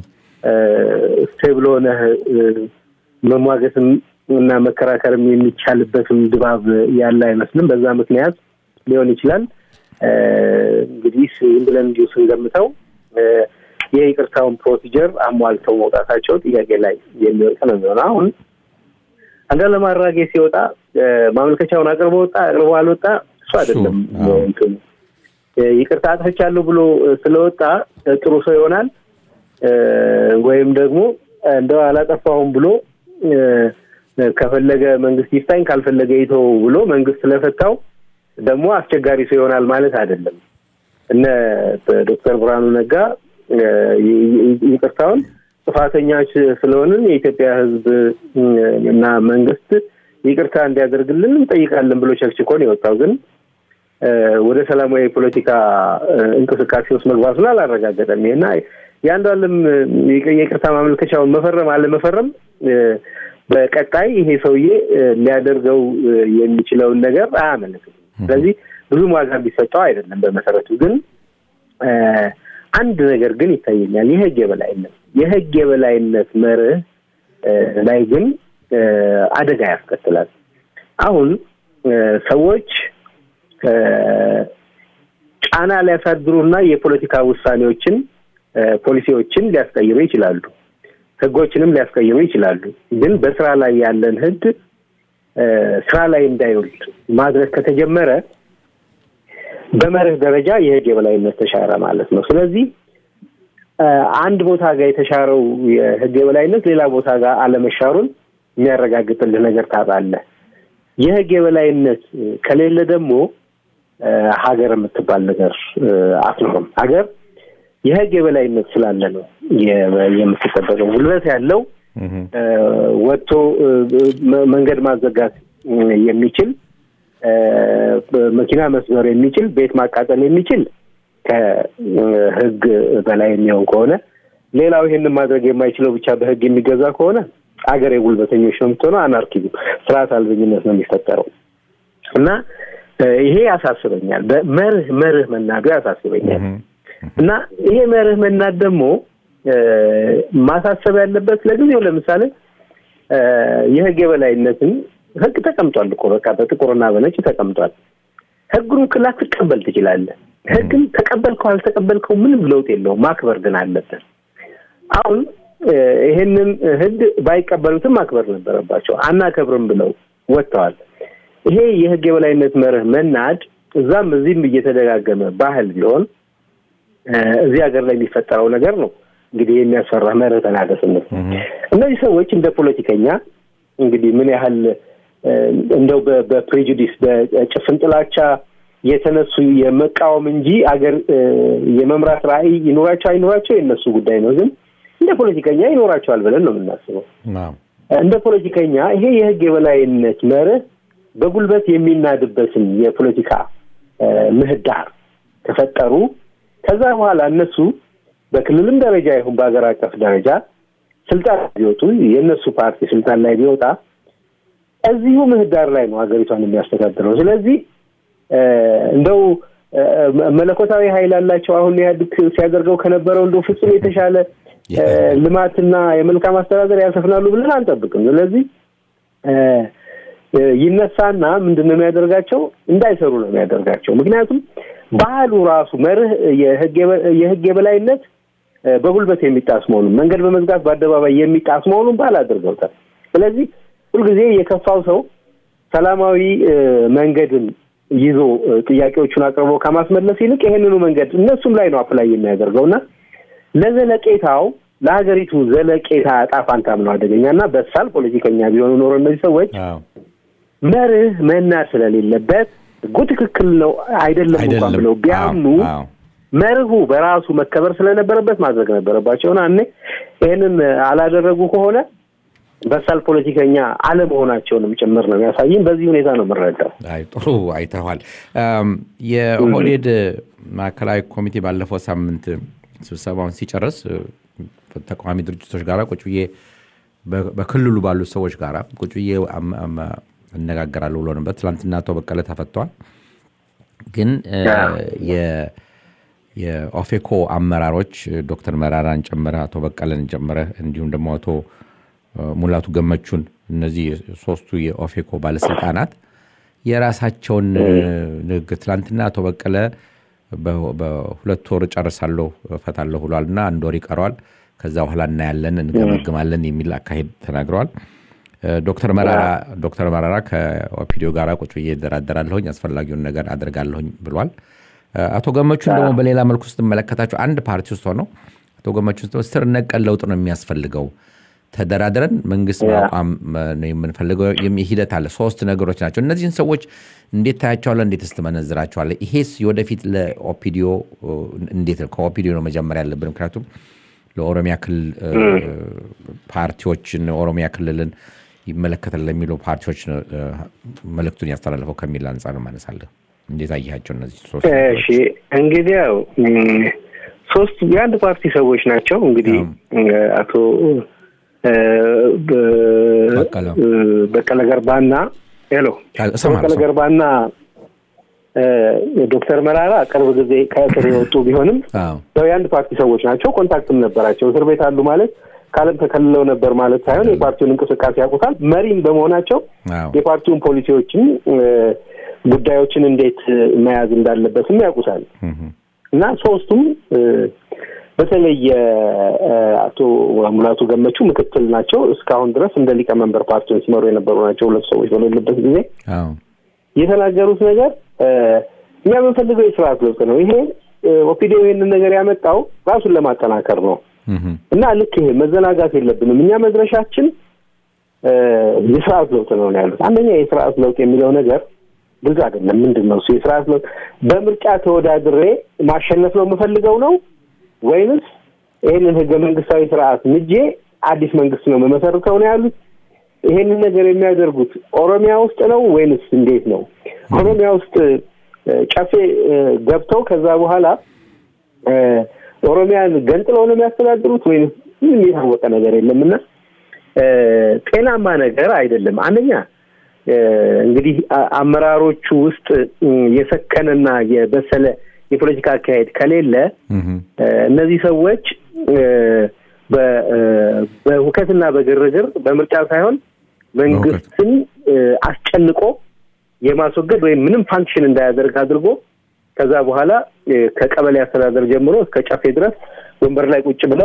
ስቴብል ሆነህ መሟገትም እና መከራከርም የሚቻልበትም ድባብ ያለ አይመስልም። በዛ ምክንያት ሊሆን ይችላል እንግዲህ ዝም ብለን እንዲሁ ስንገምተው የይቅርታውን ፕሮሲጀር አሟልተው መውጣታቸው ጥያቄ ላይ የሚወጣ ነው የሚሆነው። አሁን አንዱዓለም አራጌ ሲወጣ ማመልከቻውን አቅርቦ ወጣ አቅርቦ አልወጣ እሱ አይደለም እንትኑ ይቅርታ አጥፍቻለሁ ብሎ ስለወጣ ጥሩ ሰው ይሆናል ወይም ደግሞ እንደው አላጠፋሁም ብሎ ከፈለገ መንግስት ይፍታኝ ካልፈለገ ይተው ብሎ መንግስት ስለፈታው ደግሞ አስቸጋሪ ሰው ይሆናል ማለት አይደለም። እነ ዶክተር ብርሃኑ ነጋ ይቅርታውን ጥፋተኛች ስለሆንን የኢትዮጵያ ሕዝብ እና መንግስት ይቅርታ እንዲያደርግልን እንጠይቃለን ብሎ ቸክችኮን የወጣው ግን ወደ ሰላማዊ የፖለቲካ እንቅስቃሴ ውስጥ መግባቱን አላረጋገጠም። ይሄና የአንዷለም የይቅርታ ማመልከቻውን መፈረም አለመፈረም በቀጣይ ይሄ ሰውዬ ሊያደርገው የሚችለውን ነገር አያመለክትም። ስለዚህ ብዙም ዋጋ ቢሰጠው አይደለም። በመሰረቱ ግን አንድ ነገር ግን ይታየኛል። የህግ የበላይነት የህግ የበላይነት መርህ ላይ ግን አደጋ ያስከትላል። አሁን ሰዎች ጫና ሊያሳድሩና የፖለቲካ ውሳኔዎችን ፖሊሲዎችን ሊያስቀይሩ ይችላሉ። ህጎችንም ሊያስቀይሩ ይችላሉ። ግን በስራ ላይ ያለን ህግ ስራ ላይ እንዳይውል ማድረግ ከተጀመረ በመርህ ደረጃ የህግ የበላይነት ተሻረ ማለት ነው። ስለዚህ አንድ ቦታ ጋር የተሻረው የህግ የበላይነት ሌላ ቦታ ጋር አለመሻሩን የሚያረጋግጥልህ ነገር ታጣለህ። የህግ የበላይነት ከሌለ ደግሞ ሀገር የምትባል ነገር አትኖርም። ሀገር የህግ የበላይነት ስላለ ነው የምትጠበቀው። ጉልበት ያለው ወጥቶ መንገድ ማዘጋት የሚችል መኪና መስበር የሚችል ቤት ማቃጠል የሚችል ከህግ በላይ የሚሆን ከሆነ ሌላው ይሄንን ማድረግ የማይችለው ብቻ በህግ የሚገዛ ከሆነ አገር የጉልበተኞች ነው የምትሆነው። አናርኪዝም፣ ስርዓት አልበኝነት ነው የሚፈጠረው እና ይሄ ያሳስበኛል። በመርህ መርህ መናዱ ያሳስበኛል እና ይሄ መርህ መናድ ደግሞ ማሳሰብ ያለበት ለጊዜው ለምሳሌ የህግ የበላይነትን ህግ ተቀምጧል እኮ በቃ በጥቁርና በነጭ ተቀምጧል። ህጉን ላትቀበል ትችላለህ። ህግን ተቀበልከው አልተቀበልከው ምንም ለውጥ የለውም። ማክበር ግን አለብን። አሁን ይሄንን ህግ ባይቀበሉትም ማክበር ነበረባቸው። አናከብርም ብለው ወጥተዋል። ይሄ የህግ የበላይነት መርህ መናድ እዛም እዚህም እየተደጋገመ ባህል ቢሆን እዚህ ሀገር ላይ የሚፈጠረው ነገር ነው እንግዲህ የሚያስፈራ መርህ ተናገስነት። እነዚህ ሰዎች እንደ ፖለቲከኛ እንግዲህ ምን ያህል እንደው በፕሬጁዲስ በጭፍን ጥላቻ የተነሱ የመቃወም እንጂ አገር የመምራት ራዕይ ይኖራቸው አይኖራቸው የእነሱ ጉዳይ ነው። ግን እንደ ፖለቲከኛ ይኖራቸዋል ብለን ነው የምናስበው። እንደ ፖለቲከኛ ይሄ የህግ የበላይነት መርህ በጉልበት የሚናድበትን የፖለቲካ ምህዳር ከፈጠሩ ከዛ በኋላ እነሱ በክልልም ደረጃ ይሁን በሀገር አቀፍ ደረጃ ስልጣን ቢወጡ የእነሱ ፓርቲ ስልጣን ላይ ቢወጣ እዚሁ ምህዳር ላይ ነው ሀገሪቷን የሚያስተዳድረው። ስለዚህ እንደው መለኮታዊ ኃይል አላቸው አሁን ኢህአዴግ ሲያደርገው ከነበረው እንደው ፍጹም የተሻለ ልማትና የመልካም አስተዳደር ያሰፍናሉ ብለን አንጠብቅም። ስለዚህ ይነሳና ምንድን ነው የሚያደርጋቸው? እንዳይሰሩ ነው የሚያደርጋቸው። ምክንያቱም ባህሉ ራሱ መርህ የህግ የበላይነት በጉልበት የሚጣስ መሆኑን መንገድ በመዝጋት በአደባባይ የሚጣስ መሆኑን ባህል አድርገውታል። ስለዚህ ሁልጊዜ የከፋው ሰው ሰላማዊ መንገድን ይዞ ጥያቄዎቹን አቅርቦ ከማስመለስ ይልቅ ይሄንኑ መንገድ እነሱም ላይ ነው አፕላይ የሚያደርገው እና ለዘለቄታው ለሀገሪቱ ዘለቄታ ዕጣ ፋንታም ነው አደገኛ እና በሳል ፖለቲከኛ ቢሆኑ ኖሮ እነዚህ ሰዎች መርህ መናድ ስለሌለበት ህጉ ትክክል ነው አይደለም እንኳን ብለው ቢያምኑ መርሁ በራሱ መከበር ስለነበረበት ማድረግ ነበረባቸውና እኔ ይህንን አላደረጉ ከሆነ በሳል ፖለቲከኛ አለመሆናቸውንም ጭምር ነው የሚያሳይም። በዚህ ሁኔታ ነው የምንረዳው። አይ ጥሩ አይተዋል። የኦህዴድ ማዕከላዊ ኮሚቴ ባለፈው ሳምንት ስብሰባውን ሲጨርስ ተቃዋሚ ድርጅቶች ጋር ቁጭ ብዬ በክልሉ ባሉ ሰዎች ጋር ቁጭ ብዬ እነጋገራለሁ ብሎ ነበር። ትላንትና አቶ በቀለ ተፈተዋል። ግን የኦፌኮ አመራሮች ዶክተር መራራን ጨምረ አቶ በቀለን ጨምረ እንዲሁም ደግሞ አቶ ሙላቱ ገመቹን እነዚህ ሶስቱ የኦፌኮ ባለስልጣናት የራሳቸውን ንግግር ትላንትና አቶ በቀለ በሁለት ወር ጨርሳለሁ እፈታለሁ ብሏል እና አንድ ወር ይቀረዋል ከዛ በኋላ እናያለን እንገመግማለን የሚል አካሄድ ተናግረዋል። ዶክተር መራራ ዶክተር መራራ ከኦፒዲዮ ጋር ቁጭ ብዬ እደራደራለሁኝ አስፈላጊውን ነገር አድርጋለሁኝ ብሏል። አቶ ገመቹን ደግሞ በሌላ መልኩ ስትመለከታቸው አንድ ፓርቲ ውስጥ ሆነው አቶ ገመቹን ስር ነቀል ለውጥ ነው የሚያስፈልገው ተደራድረን መንግስት ማቋም ነው የምንፈልገው ሂደት አለ። ሶስት ነገሮች ናቸው። እነዚህን ሰዎች እንዴት ታያቸዋለህ? እንዴት ስትመነዝራቸዋለህ? ይሄስ ወደፊት ለኦፒዲዮ እንዴት ነው? ከኦፒዲዮ ነው መጀመሪያ ያለብን። ምክንያቱም ለኦሮሚያ ክልል ፓርቲዎችን ኦሮሚያ ክልልን ይመለከታል ለሚሉ ፓርቲዎች መልእክቱን ያስተላለፈው ከሚል አንጻር ማነሳለህ። እንዴት አየሃቸው እነዚህ ሶስት? እሺ እንግዲህ ያው ሶስት የአንድ ፓርቲ ሰዎች ናቸው። እንግዲህ አቶ በቀለ ገርባና ሄሎ በቀለ ገርባና ዶክተር መራራ ቅርብ ጊዜ ከእስር የወጡ ቢሆንም ያው የአንድ ፓርቲ ሰዎች ናቸው። ኮንታክትም ነበራቸው። እስር ቤት አሉ ማለት ከዓለም ተከልለው ነበር ማለት ሳይሆን የፓርቲውን እንቅስቃሴ ያውቁታል። መሪም በመሆናቸው የፓርቲውን ፖሊሲዎችን፣ ጉዳዮችን እንዴት መያዝ እንዳለበትም ያውቁታል እና ሶስቱም በተለይ አቶ ሙላቱ ገመቹ ምክትል ናቸው። እስካሁን ድረስ እንደ ሊቀመንበር ፓርቲውን ሲመሩ የነበሩ ናቸው። ሁለት ሰዎች በሌሉበት ጊዜ የተናገሩት ነገር እኛ የምንፈልገው የስርዓት ለውጥ ነው። ይሄ ኦፒዲዮ ይሄንን ነገር ያመጣው ራሱን ለማጠናከር ነው እና ልክ ይሄ መዘናጋት የለብንም። እኛ መድረሻችን የስርዓት ለውጥ ነው ያሉት። አንደኛ የስርዓት ለውጥ የሚለው ነገር ግልጽ አይደለም። ምንድን ነው እሱ የስርዓት ለውጥ? በምርጫ ተወዳድሬ ማሸነፍ ነው የምፈልገው ነው ወይንስ ይህንን ህገ መንግስታዊ ስርዓት ምጄ አዲስ መንግስት ነው መመሰርተው ነው ያሉት። ይሄንን ነገር የሚያደርጉት ኦሮሚያ ውስጥ ነው ወይንስ እንዴት ነው? ኦሮሚያ ውስጥ ጨፌ ገብተው ከዛ በኋላ ኦሮሚያን ገንጥለው ነው የሚያስተዳድሩት ወይንስ ምንም የታወቀ ነገር የለም እና ጤናማ ነገር አይደለም። አንደኛ እንግዲህ አመራሮቹ ውስጥ የሰከነና የበሰለ የፖለቲካ አካሄድ ከሌለ እነዚህ ሰዎች በሁከትና በግርግር በምርጫ ሳይሆን መንግስትን አስጨንቆ የማስወገድ ወይም ምንም ፋንክሽን እንዳያደርግ አድርጎ ከዛ በኋላ ከቀበሌ አስተዳደር ጀምሮ እስከ ጨፌ ድረስ ወንበር ላይ ቁጭ ብለው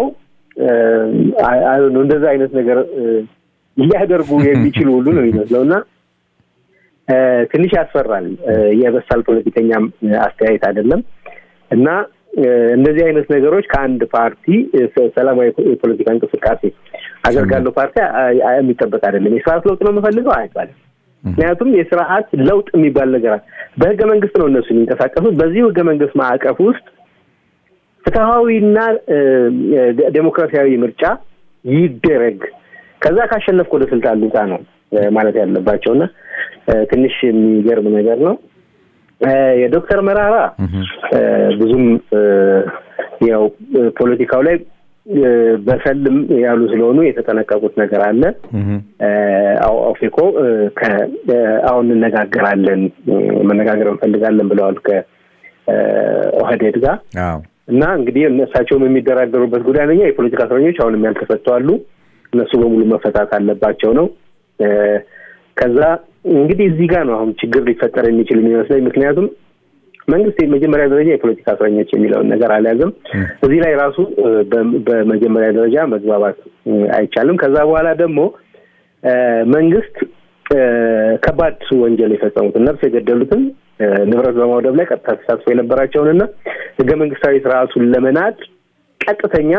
እንደዛ አይነት ነገር ሊያደርጉ የሚችሉ ሁሉ ነው የሚመስለው እና ትንሽ ያስፈራል። የበሳል ፖለቲከኛም አስተያየት አይደለም እና እነዚህ አይነት ነገሮች ከአንድ ፓርቲ ሰላማዊ የፖለቲካ እንቅስቃሴ አደርጋለሁ ፓርቲ የሚጠበቅ አይደለም። የስርዓት ለውጥ ነው የምፈልገው አይባልም። ምክንያቱም የስርዓት ለውጥ የሚባል ነገር በህገ መንግስት ነው እነሱ የሚንቀሳቀሱት። በዚህ ህገ መንግስት ማዕቀፍ ውስጥ ፍትሐዊና ዴሞክራሲያዊ ምርጫ ይደረግ፣ ከዛ ካሸነፍክ ወደ ስልጣን ልውጣ ነው ማለት ያለባቸው እና ትንሽ የሚገርም ነገር ነው። የዶክተር መራራ ብዙም ብዙም ያው ፖለቲካው ላይ በሰልም ያሉ ስለሆኑ የተጠነቀቁት ነገር አለ። ኦፌኮ አሁን እንነጋገራለን መነጋገር እንፈልጋለን ብለዋል ከኦህዴድ ጋር እና እንግዲህ እነሳቸውም የሚደራደሩበት ጉዳይ አንደኛ የፖለቲካ እስረኞች አሁንም ያልተፈቱ አሉ። እነሱ በሙሉ መፈታት አለባቸው ነው። ከዛ እንግዲህ እዚህ ጋር ነው አሁን ችግር ሊፈጠር የሚችል የሚመስለኝ ምክንያቱም መንግስት የመጀመሪያ ደረጃ የፖለቲካ እስረኞች የሚለውን ነገር አልያዘም። እዚህ ላይ ራሱ በመጀመሪያ ደረጃ መግባባት አይቻልም። ከዛ በኋላ ደግሞ መንግስት ከባድ ወንጀል የፈጸሙትን ነፍስ የገደሉትን ንብረት በማውደብ ላይ ቀጥታ ተሳትፎ የነበራቸውንና ህገ መንግስታዊ ስርዓቱን ለመናድ ቀጥተኛ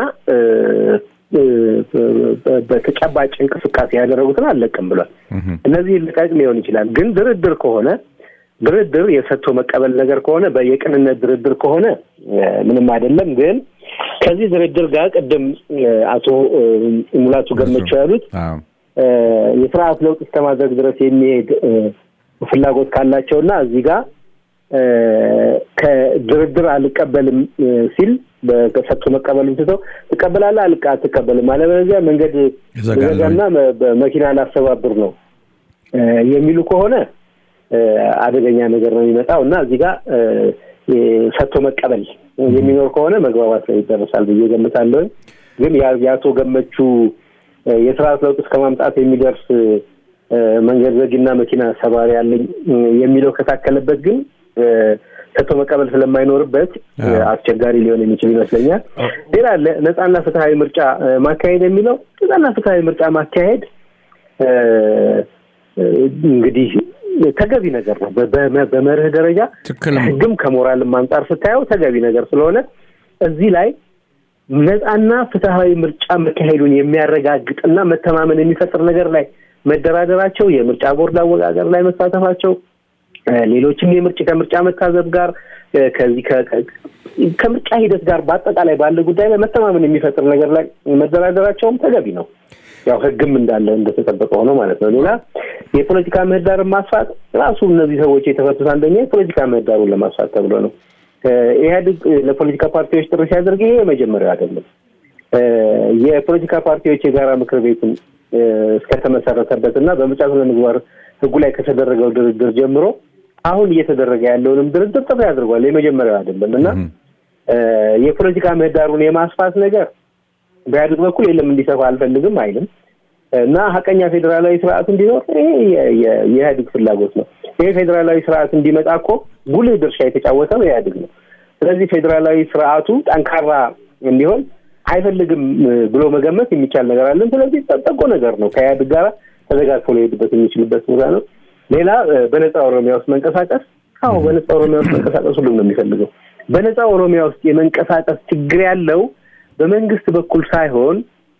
በተጨባጭ እንቅስቃሴ ያደረጉትን አልለቅም ብሏል። እነዚህ ልቀቅ ሊሆን ይችላል፣ ግን ድርድር ከሆነ ድርድር የሰጥቶ መቀበል ነገር ከሆነ በየቅንነት ድርድር ከሆነ ምንም አይደለም። ግን ከዚህ ድርድር ጋር ቅድም አቶ ሙላቱ ገመቸው ያሉት የስርዓት ለውጥ እስከማድረግ ድረስ የሚሄድ ፍላጎት ካላቸውና እዚህ ጋር ከድርድር አልቀበልም ሲል በሰጥቶ መቀበልም ትተው ትቀበላለህ አልቃ አትቀበልም፣ አለበለዚያ መንገድ ዘጋና በመኪና ላስተባብር ነው የሚሉ ከሆነ አደገኛ ነገር ነው የሚመጣው እና እዚህ ጋር ሰጥቶ መቀበል የሚኖር ከሆነ መግባባት ላይ ይደረሳል ብዬ ገምታለሁ። ግን የአቶ ገመቹ የስርዓት ለውጥ እስከ ማምጣት የሚደርስ መንገድ ዘጊና መኪና ሰባሪ ያለኝ የሚለው ከታከለበት ግን ሰጥቶ መቀበል ስለማይኖርበት አስቸጋሪ ሊሆን የሚችል ይመስለኛል። ሌላ ነጻና ፍትሀዊ ምርጫ ማካሄድ የሚለው ነጻና ፍትሀዊ ምርጫ ማካሄድ እንግዲህ ተገቢ ነገር ነው። በመርህ ደረጃ ህግም ከሞራልም አንጻር ስታየው ተገቢ ነገር ስለሆነ እዚህ ላይ ነጻና ፍትሀዊ ምርጫ መካሄዱን የሚያረጋግጥና መተማመን የሚፈጥር ነገር ላይ መደራደራቸው፣ የምርጫ ቦርድ አወቃቀር ላይ መሳተፋቸው፣ ሌሎችም የምርጭ ከምርጫ መታዘብ ጋር ከዚህ ከምርጫ ሂደት ጋር በአጠቃላይ ባለ ጉዳይ ላይ መተማመን የሚፈጥር ነገር ላይ መደራደራቸውም ተገቢ ነው። ያው ህግም እንዳለ እንደተጠበቀ ሆኖ ማለት ነው። ሌላ የፖለቲካ ምህዳርን ማስፋት ራሱ እነዚህ ሰዎች የተፈቱት አንደኛ የፖለቲካ ምህዳሩን ለማስፋት ተብሎ ነው። ኢህአዴግ ለፖለቲካ ፓርቲዎች ጥሪ ሲያደርግ ይሄ የመጀመሪያው አይደለም። የፖለቲካ ፓርቲዎች የጋራ ምክር ቤትን እስከተመሰረተበት እና በምርጫ ስነ ምግባር ህጉ ላይ ከተደረገው ድርድር ጀምሮ አሁን እየተደረገ ያለውንም ድርድር ጥሪ አድርጓል። የመጀመሪያው አይደለም እና የፖለቲካ ምህዳሩን የማስፋት ነገር በኢህአዴግ በኩል የለም እንዲሰፋ አልፈልግም አይልም እና ሀቀኛ ፌዴራላዊ ስርዓት እንዲኖር ይሄ የኢህአዴግ ፍላጎት ነው። ይሄ ፌዴራላዊ ስርዓት እንዲመጣ እኮ ጉልህ ድርሻ የተጫወተው ኢህአዴግ ነው። ስለዚህ ፌዴራላዊ ስርዓቱ ጠንካራ እንዲሆን አይፈልግም ብሎ መገመት የሚቻል ነገር አለን። ስለዚህ ጠቆ ነገር ነው። ከኢህአዴግ ጋር ተዘጋግፎ ሊሄድበት የሚችልበት ቦታ ነው። ሌላ በነፃ ኦሮሚያ ውስጥ መንቀሳቀስ፣ አዎ በነፃ ኦሮሚያ ውስጥ መንቀሳቀስ ሁሉም ነው የሚፈልገው። በነፃ ኦሮሚያ ውስጥ የመንቀሳቀስ ችግር ያለው በመንግስት በኩል ሳይሆን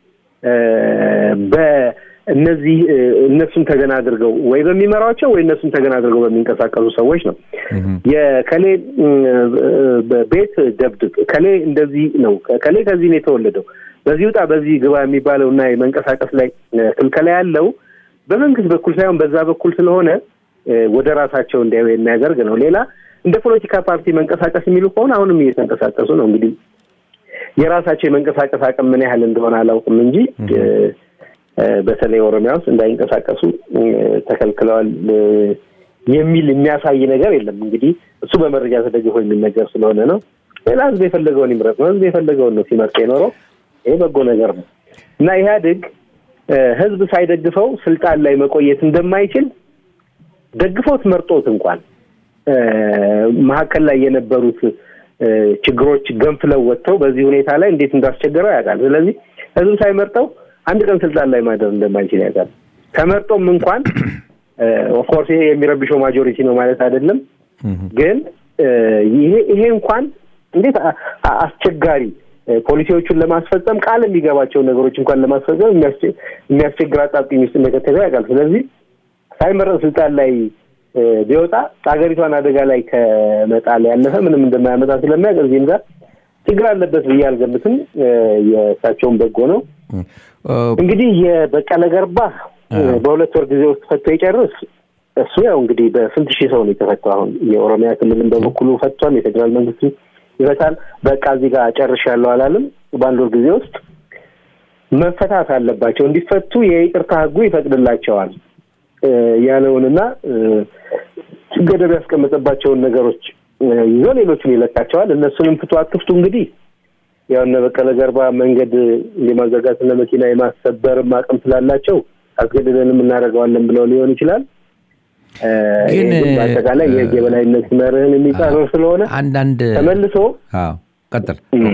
በእነዚህ እነሱን ተገና አድርገው ወይ በሚመሯቸው ወይ እነሱን ተገና አድርገው በሚንቀሳቀሱ ሰዎች ነው። የከሌ ቤት ደብድብ፣ ከሌ እንደዚህ ነው፣ ከሌ ከዚህ ነው የተወለደው፣ በዚህ ውጣ፣ በዚህ ግባ የሚባለው እና የመንቀሳቀስ ላይ ክልከላ ያለው በመንግስት በኩል ሳይሆን በዛ በኩል ስለሆነ ወደ ራሳቸው እንዲያዩ የሚያደርግ ነው። ሌላ እንደ ፖለቲካ ፓርቲ መንቀሳቀስ የሚሉ ከሆነ አሁንም እየተንቀሳቀሱ ነው እንግዲህ የራሳቸው የመንቀሳቀስ አቅም ምን ያህል እንደሆነ አላውቅም እንጂ በተለይ ኦሮሚያ ውስጥ እንዳይንቀሳቀሱ ተከልክለዋል የሚል የሚያሳይ ነገር የለም። እንግዲህ እሱ በመረጃ ተደግፎ የሚነገር ስለሆነ ነው። ሌላ ህዝብ የፈለገውን ይምረጥ ነው። ህዝብ የፈለገውን ነው ሲመርጥ የኖረው። ይሄ በጎ ነገር ነው እና ኢህአዴግ ህዝብ ሳይደግፈው ስልጣን ላይ መቆየት እንደማይችል ደግፎት መርጦት እንኳን መካከል ላይ የነበሩት ችግሮች ገንፍለው ወጥተው በዚህ ሁኔታ ላይ እንዴት እንዳስቸገረው ያውቃል። ስለዚህ ህዝብ ሳይመርጠው አንድ ቀን ስልጣን ላይ ማደር እንደማይችል ያውቃል። ተመርጦም እንኳን ኦፍኮርስ ይሄ የሚረብሸው ማጆሪቲ ነው ማለት አይደለም። ግን ይሄ ይሄ እንኳን እንዴት አስቸጋሪ ፖሊሲዎቹን ለማስፈጸም ቃል የሚገባቸውን ነገሮች እንኳን ለማስፈጸም የሚያስቸግር አጣብቂኝ ውስጥ እንደከተተ ያውቃል። ስለዚህ ሳይመረጥ ስልጣን ላይ ቢወጣ ሀገሪቷን አደጋ ላይ ከመጣል ያለፈ ምንም እንደማያመጣ ስለሚያውቅ እዚህም ጋር ችግር አለበት ብዬ አልገምትም። የእሳቸውን በጎ ነው። እንግዲህ የበቀለ ገርባ በሁለት ወር ጊዜ ውስጥ ፈቶ ይጨርስ። እሱ ያው እንግዲህ በስንት ሺህ ሰው ነው የተፈታው። አሁን የኦሮሚያ ክልልን በበኩሉ ፈቷል። የፌዴራል መንግስት ይፈታል። በቃ እዚህ ጋር ጨርሻለሁ አላለም። በአንድ ወር ጊዜ ውስጥ መፈታት አለባቸው። እንዲፈቱ የይቅርታ ህጉ ይፈቅድላቸዋል ያለውንና ገደብ ያስቀመጠባቸውን ነገሮች ይዞ ሌሎቹን ይለቃቸዋል። እነሱንም ፍቱ አትፍቱ እንግዲህ ያው እነ በቀለ ገርባ መንገድ የማዘጋትና መኪና የማሰበርም አቅም ስላላቸው አስገድደንም እናደርገዋለን ብለው ሊሆን ይችላል። ግን በአጠቃላይ የህግ የበላይነት መርህን የሚጻረር ስለሆነ አንዳንድ ተመልሶ ቀጥል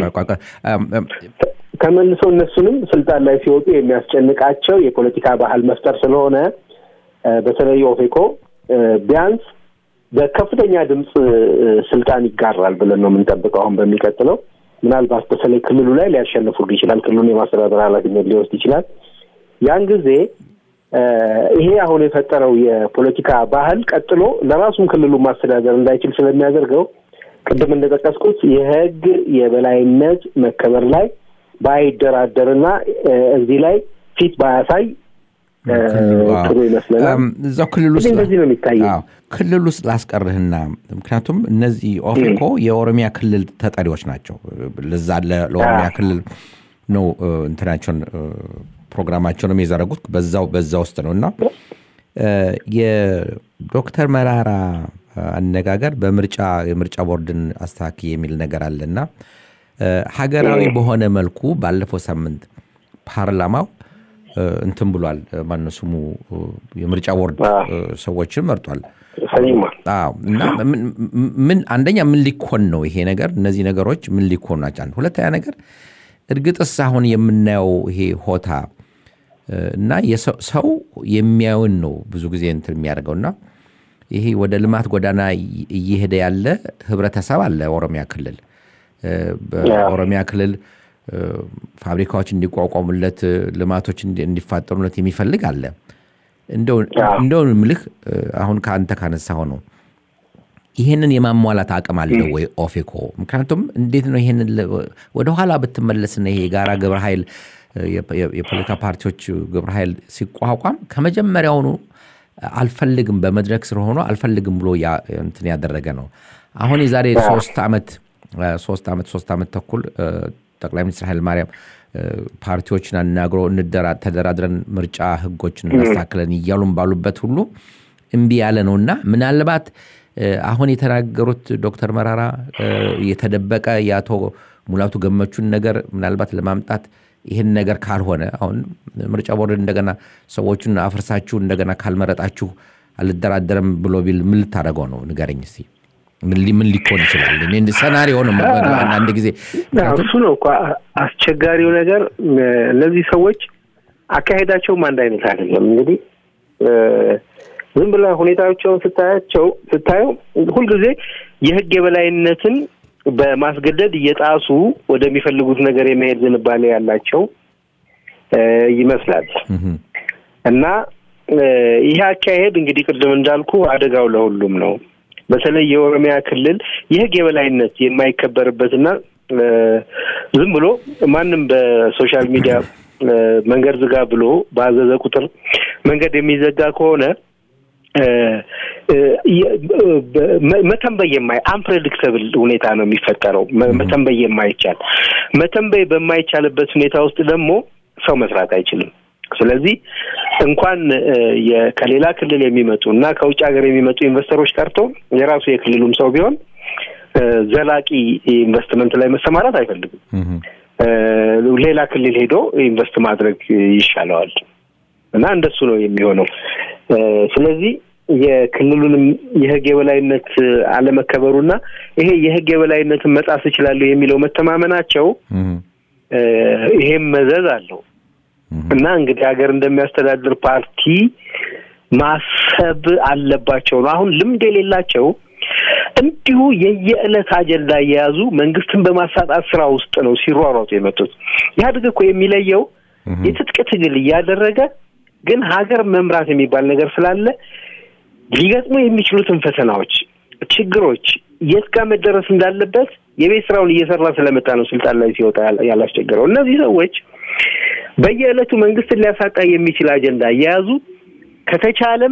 ተመልሶ እነሱንም ስልጣን ላይ ሲወጡ የሚያስጨንቃቸው የፖለቲካ ባህል መፍጠር ስለሆነ በተለይ ኦፌኮ ቢያንስ በከፍተኛ ድምፅ ስልጣን ይጋራል ብለን ነው የምንጠብቀው። አሁን በሚቀጥለው ምናልባት በተለይ ክልሉ ላይ ሊያሸንፉ ይችላል። ክልሉን የማስተዳደር ኃላፊነት ሊወስድ ይችላል። ያን ጊዜ ይሄ አሁን የፈጠረው የፖለቲካ ባህል ቀጥሎ ለራሱም ክልሉን ማስተዳደር እንዳይችል ስለሚያደርገው ቅድም እንደጠቀስኩት የህግ የበላይነት መከበር ላይ ባይደራደርና እዚህ ላይ ፊት ባያሳይ ጥሩ ይመስለናል። እዛው ክልል ውስጥ እንደዚህ ነው የሚታየው። ክልል ውስጥ ላስቀርህና ምክንያቱም እነዚህ ኦፌኮ የኦሮሚያ ክልል ተጠሪዎች ናቸው። ለዛ ለኦሮሚያ ክልል ነው እንትናቸውን ፕሮግራማቸውንም የዘረጉት በዛው በዛ ውስጥ ነው እና የዶክተር መራራ አነጋገር በምርጫ የምርጫ ቦርድን አስተካክ የሚል ነገር አለና ሀገራዊ በሆነ መልኩ ባለፈው ሳምንት ፓርላማው እንትን ብሏል። ማነው ስሙ የምርጫ ቦርድ ሰዎችን መርጧል። እና ምን አንደኛ ምን ሊኮን ነው ይሄ ነገር? እነዚህ ነገሮች ምን ሊኮን ናቸው? አንድ ሁለተኛ ነገር እርግጥስ አሁን የምናየው ይሄ ሆታ እና ሰው የሚያዩን ነው ብዙ ጊዜ እንትን የሚያደርገው እና ይሄ ወደ ልማት ጎዳና እየሄደ ያለ ህብረተሰብ አለ ኦሮሚያ ክልል በኦሮሚያ ክልል ፋብሪካዎች እንዲቋቋሙለት ልማቶች እንዲፋጠሩለት የሚፈልግ አለ። እንደው ምልህ አሁን ከአንተ ካነሳው ነው ይህንን የማሟላት አቅም አለው ወይ ኦፌኮ? ምክንያቱም እንዴት ነው ይህንን ወደኋላ ብትመለስና ይሄ የጋራ ግብረ ኃይል የፖለቲካ ፓርቲዎች ግብረ ኃይል ሲቋቋም ከመጀመሪያውኑ አልፈልግም በመድረክ ስር ሆኖ አልፈልግም ብሎ እንትን ያደረገ ነው። አሁን የዛሬ ሶስት ዓመት ሶስት ዓመት ሶስት ዓመት ተኩል ጠቅላይ ሚኒስትር ኃይለማርያም ፓርቲዎችን አናግሮ ተደራድረን ምርጫ ህጎችን እናስተካክለን እያሉን ባሉበት ሁሉ እምቢ ያለ ነው እና ምናልባት አሁን የተናገሩት ዶክተር መራራ የተደበቀ የአቶ ሙላቱ ገመቹን ነገር ምናልባት ለማምጣት ይህን ነገር ካልሆነ አሁን ምርጫ ቦርድ እንደገና ሰዎቹን አፍርሳችሁ እንደገና ካልመረጣችሁ አልደራደረም ብሎ ቢል ምን ልታደርገው ነው? ንገረኝ እስኪ። ምን ሊኮን ይችላል? ሰናሪዮ ነው አንዳንድ ጊዜ እሱ ነው እኮ አስቸጋሪው ነገር። እነዚህ ሰዎች አካሄዳቸውም አንድ አይነት አይደለም። እንግዲህ ዝም ብለህ ሁኔታዎቸውን ስታያቸው ስታየው ሁልጊዜ የህግ የበላይነትን በማስገደድ እየጣሱ ወደሚፈልጉት ነገር የመሄድ ዝንባሌ ያላቸው ይመስላል እና ይህ አካሄድ እንግዲህ ቅድም እንዳልኩ አደጋው ለሁሉም ነው። በተለይ የኦሮሚያ ክልል የህግ የበላይነት የማይከበርበትና ዝም ብሎ ማንም በሶሻል ሚዲያ መንገድ ዝጋ ብሎ ባዘዘ ቁጥር መንገድ የሚዘጋ ከሆነ መተንበይ የማይ አንፕሬዲክተብል ሁኔታ ነው የሚፈጠረው። መተንበይ የማይቻል መተንበይ በማይቻልበት ሁኔታ ውስጥ ደግሞ ሰው መስራት አይችልም። ስለዚህ እንኳን ከሌላ ክልል የሚመጡ እና ከውጭ ሀገር የሚመጡ ኢንቨስተሮች ቀርቶ የራሱ የክልሉም ሰው ቢሆን ዘላቂ ኢንቨስትመንት ላይ መሰማራት አይፈልግም። ሌላ ክልል ሄዶ ኢንቨስት ማድረግ ይሻለዋል እና እንደሱ ነው የሚሆነው። ስለዚህ የክልሉንም የህግ የበላይነት አለመከበሩና ይሄ የህግ የበላይነትን መጣስ እችላለሁ የሚለው መተማመናቸው ይሄም መዘዝ አለው እና እንግዲህ ሀገር እንደሚያስተዳድር ፓርቲ ማሰብ አለባቸው ነው። አሁን ልምድ የሌላቸው እንዲሁ የየዕለት አጀንዳ እየያዙ መንግስትን በማሳጣት ስራ ውስጥ ነው ሲሯሯጡ የመጡት። ኢህአዴግ እኮ የሚለየው የትጥቅ ትግል እያደረገ ግን ሀገር መምራት የሚባል ነገር ስላለ ሊገጥሙ የሚችሉትን ፈተናዎች፣ ችግሮች የት ጋር መደረስ እንዳለበት የቤት ስራውን እየሰራ ስለመጣ ነው ስልጣን ላይ ሲወጣ ያላስቸገረው። እነዚህ ሰዎች በየዕለቱ መንግስትን ሊያሳጣ የሚችል አጀንዳ እየያዙ ከተቻለም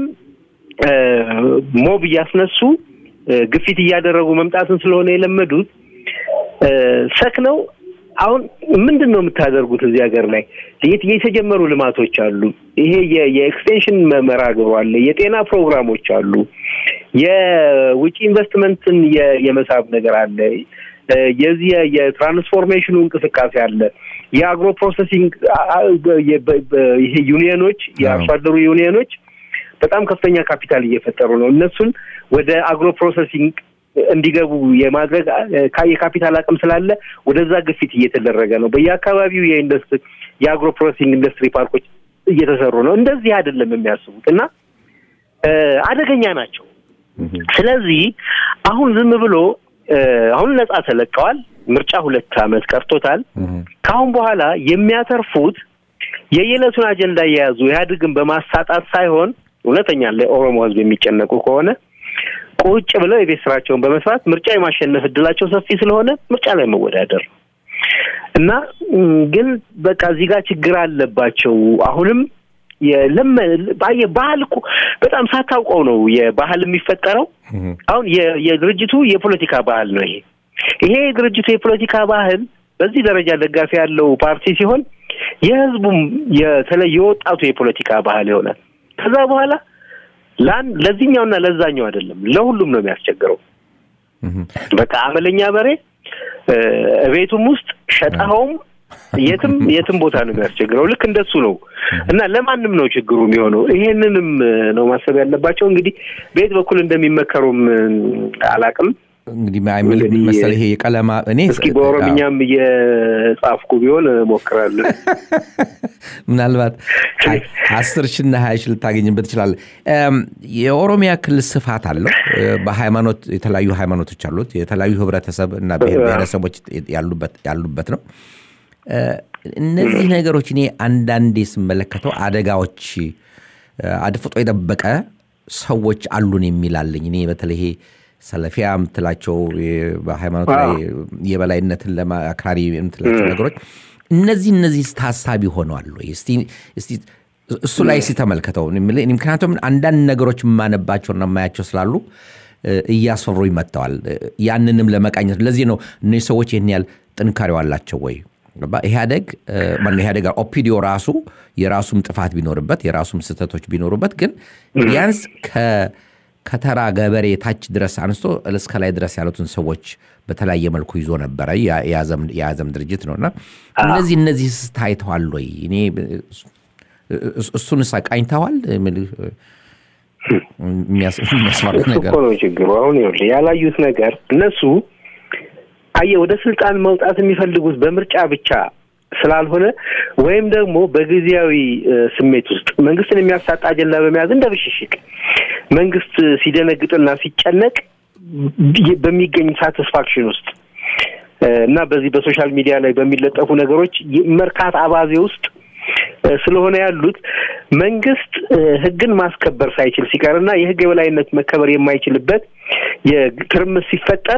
ሞብ እያስነሱ ግፊት እያደረጉ መምጣትን ስለሆነ የለመዱት ሰክነው አሁን ምንድን ነው የምታደርጉት እዚህ ሀገር ላይ የተጀመሩ ልማቶች አሉ። ይሄ የኤክስቴንሽን መርሃ ግብሩ አለ። የጤና ፕሮግራሞች አሉ። የውጭ ኢንቨስትመንትን የመሳብ ነገር አለ። የዚህ የትራንስፎርሜሽኑ እንቅስቃሴ አለ። የአግሮ ፕሮሰሲንግ ይሄ ዩኒየኖች የአርሶ አደሩ ዩኒየኖች በጣም ከፍተኛ ካፒታል እየፈጠሩ ነው። እነሱን ወደ አግሮ ፕሮሰሲንግ እንዲገቡ የማድረግ የካፒታል አቅም ስላለ ወደዛ ግፊት እየተደረገ ነው። በየአካባቢው የኢንዱስትሪ የአግሮ ፕሮሰሲንግ ኢንዱስትሪ ፓርኮች እየተሰሩ ነው። እንደዚህ አይደለም የሚያስቡት እና አደገኛ ናቸው። ስለዚህ አሁን ዝም ብሎ አሁን ነጻ ተለቀዋል። ምርጫ ሁለት ዓመት ቀርቶታል። ከአሁን በኋላ የሚያተርፉት የየዕለቱን አጀንዳ እየያዙ ኢህአዴግን በማሳጣት ሳይሆን እውነተኛ ለኦሮሞ ሕዝብ የሚጨነቁ ከሆነ ቁጭ ብለው የቤት ስራቸውን በመስራት ምርጫ የማሸነፍ እድላቸው ሰፊ ስለሆነ ምርጫ ላይ መወዳደር ነው እና ግን በቃ እዚህ ጋር ችግር አለባቸው። አሁንም ባህል እኮ በጣም ሳታውቀው ነው የባህል የሚፈጠረው። አሁን የድርጅቱ የፖለቲካ ባህል ነው ይሄ ይሄ የድርጅቱ የፖለቲካ ባህል በዚህ ደረጃ ደጋፊ ያለው ፓርቲ ሲሆን የህዝቡም የተለየ የወጣቱ የፖለቲካ ባህል ይሆናል። ከዛ በኋላ ለአንድ ለዚህኛውና ለዛኛው አይደለም ለሁሉም ነው የሚያስቸግረው። በቃ አመለኛ በሬ እቤቱም ውስጥ ሸጠኸውም የትም የትም ቦታ ነው የሚያስቸግረው። ልክ እንደሱ ነው እና ለማንም ነው ችግሩ የሚሆነው። ይሄንንም ነው ማሰብ ያለባቸው። እንግዲህ በየት በኩል እንደሚመከሩም አላቅም። እንግዲህ ምን መሰለህ ይሄ የቀለማ እኔ እስኪ በኦሮምኛም እየጻፍኩ ቢሆን እሞክራለሁ። ምናልባት አስር ሺና ሀያ ሺ ልታገኝበት ትችላለህ። የኦሮሚያ ክልል ስፋት አለው። በሃይማኖት የተለያዩ ሃይማኖቶች አሉት። የተለያዩ ህብረተሰብ እና ብሔር ብሔረሰቦች ያሉበት ነው። እነዚህ ነገሮች እኔ አንዳንዴ ስመለከተው አደጋዎች አድፍጦ የጠበቀ ሰዎች አሉን የሚላለኝ እኔ በተለይ ይሄ ሰለፊያ የምትላቸው በሃይማኖት ላይ የበላይነትን ለማክራሪ የምትላቸው ነገሮች እነዚህ እነዚህ ታሳቢ ሆነዋል ወይ? እስቲ እሱ ላይ ሲተመልከተው ምክንያቱም አንዳንድ ነገሮች የማነባቸውና የማያቸው ስላሉ እያስፈሩኝ መጥተዋል። ያንንም ለመቃኘት ለዚህ ነው እነዚህ ሰዎች ይህን ያህል ጥንካሬው አላቸው ወይ? ኢህአደግ ኢህአደግ ኦፒዲዮ ራሱ የራሱም ጥፋት ቢኖርበት የራሱም ስህተቶች ቢኖሩበት ግን ቢያንስ ከተራ ገበሬ ታች ድረስ አንስቶ እስከ ላይ ድረስ ያሉትን ሰዎች በተለያየ መልኩ ይዞ ነበረ። የያዘም ድርጅት ነው እና እነዚህ እነዚህ ታይተዋል ወይ? እኔ እሱን ቃኝተዋል። የሚያስፈራ ነገር እኮ ነው ችግሩ። አሁን ይኸውልህ ያላዩት ነገር እነሱ አየህ ወደ ስልጣን መውጣት የሚፈልጉት በምርጫ ብቻ ስላልሆነ ወይም ደግሞ በጊዜያዊ ስሜት ውስጥ መንግስትን የሚያሳጣ አጀንዳ በመያዝ እንደ ብሽሽቅ መንግስት ሲደነግጥና ሲጨነቅ በሚገኝ ሳቲስፋክሽን ውስጥ እና በዚህ በሶሻል ሚዲያ ላይ በሚለጠፉ ነገሮች መርካት አባዜ ውስጥ ስለሆነ ያሉት መንግስት ሕግን ማስከበር ሳይችል ሲቀርና የሕግ የበላይነት መከበር የማይችልበት የትርምስ ሲፈጠር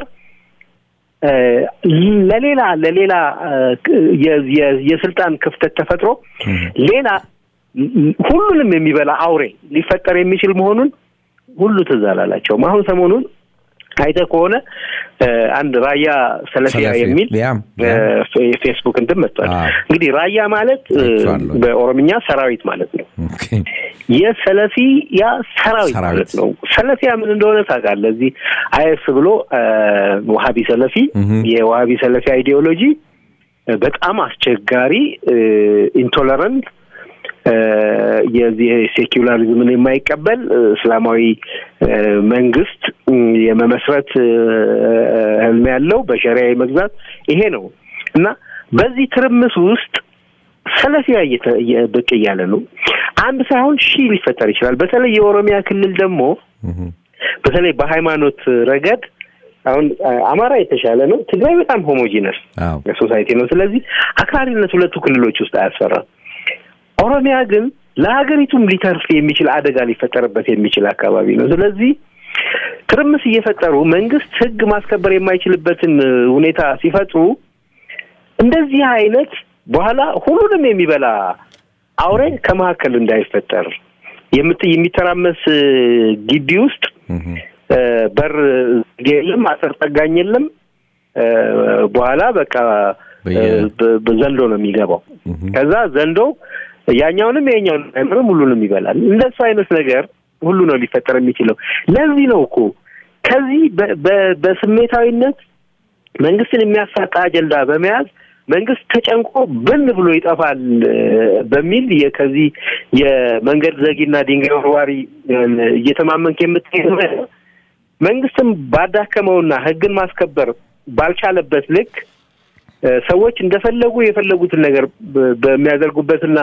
ለሌላ ለሌላ የስልጣን ክፍተት ተፈጥሮ ሌላ ሁሉንም የሚበላ አውሬ ሊፈጠር የሚችል መሆኑን ሁሉ ትዝ አላላቸውም። አሁን ሰሞኑን አይተህ ከሆነ አንድ ራያ ሰለፊያ የሚል ፌስቡክ እንትን መጥቷል። እንግዲህ ራያ ማለት በኦሮምኛ ሰራዊት ማለት ነው። የሰለፊያ ሰራዊት ማለት ነው። ሰለፊያ ምን እንደሆነ ታውቃለህ? እዚህ አይኤስ ብሎ ዋሀቢ ሰለፊ የዋሀቢ ሰለፊ አይዲዮሎጂ በጣም አስቸጋሪ ኢንቶለረንት የዚህ ሴኪላሪዝምን የማይቀበል እስላማዊ መንግስት የመመስረት ህልም ያለው በሸሪያ መግዛት ይሄ ነው እና በዚህ ትርምስ ውስጥ ሰለፊያ እየተ- እየ- ብቅ እያለ ነው። አንድ ሳይሆን ሺህ ሊፈጠር ይችላል። በተለይ የኦሮሚያ ክልል ደግሞ በተለይ በሃይማኖት ረገድ አሁን አ- አማራ የተሻለ ነው። ትግራይ በጣም ሆሞጂነስ አዎ ሶሳይቲ ነው። ስለዚህ አክራሪነት ሁለቱ ክልሎች ውስጥ አያስፈራም። ኦሮሚያ ግን ለሀገሪቱም ሊተርፍ የሚችል አደጋ ሊፈጠርበት የሚችል አካባቢ ነው። ስለዚህ ትርምስ እየፈጠሩ መንግስት ሕግ ማስከበር የማይችልበትን እ, ሁኔታ ሲፈጥሩ እንደዚህ አይነት በኋላ ሁሉንም የሚበላ አውሬ ከመካከል እንዳይፈጠር የምት የሚተራመስ እ, ግቢ ውስጥ እህ፣ እ፣ በር የለም፣ አጥር ጠጋኝ የለም። እ፣ በኋላ በቃ በየ- እ፣ በ- በዘንዶ ነው የሚገባው። እህ፣ ከዛ ዘንዶ ያኛውንም የኛውንም አይምርም ሁሉንም ይበላል። እንደሱ አይነት ነገር ሁሉ ነው ሊፈጠር የሚችለው። ለዚህ ነው እኮ ከዚህ በ- በ- በስሜታዊነት መንግስትን የሚያሳጣ አጀንዳ በመያዝ መንግስት ተጨንቆ ብን ብሎ ይጠፋል እ፣ በሚል የ- ከዚህ የመንገድ ዘጊና ድንጋይ ወርዋሪ እ፣ እየተማመንክ የምትሄድ መንግስትም ባዳከመውና ህግን ማስከበር ባልቻለበት ልክ እ፣ ሰዎች እንደፈለጉ የፈለጉትን ነገር በ- በሚያደርጉበትና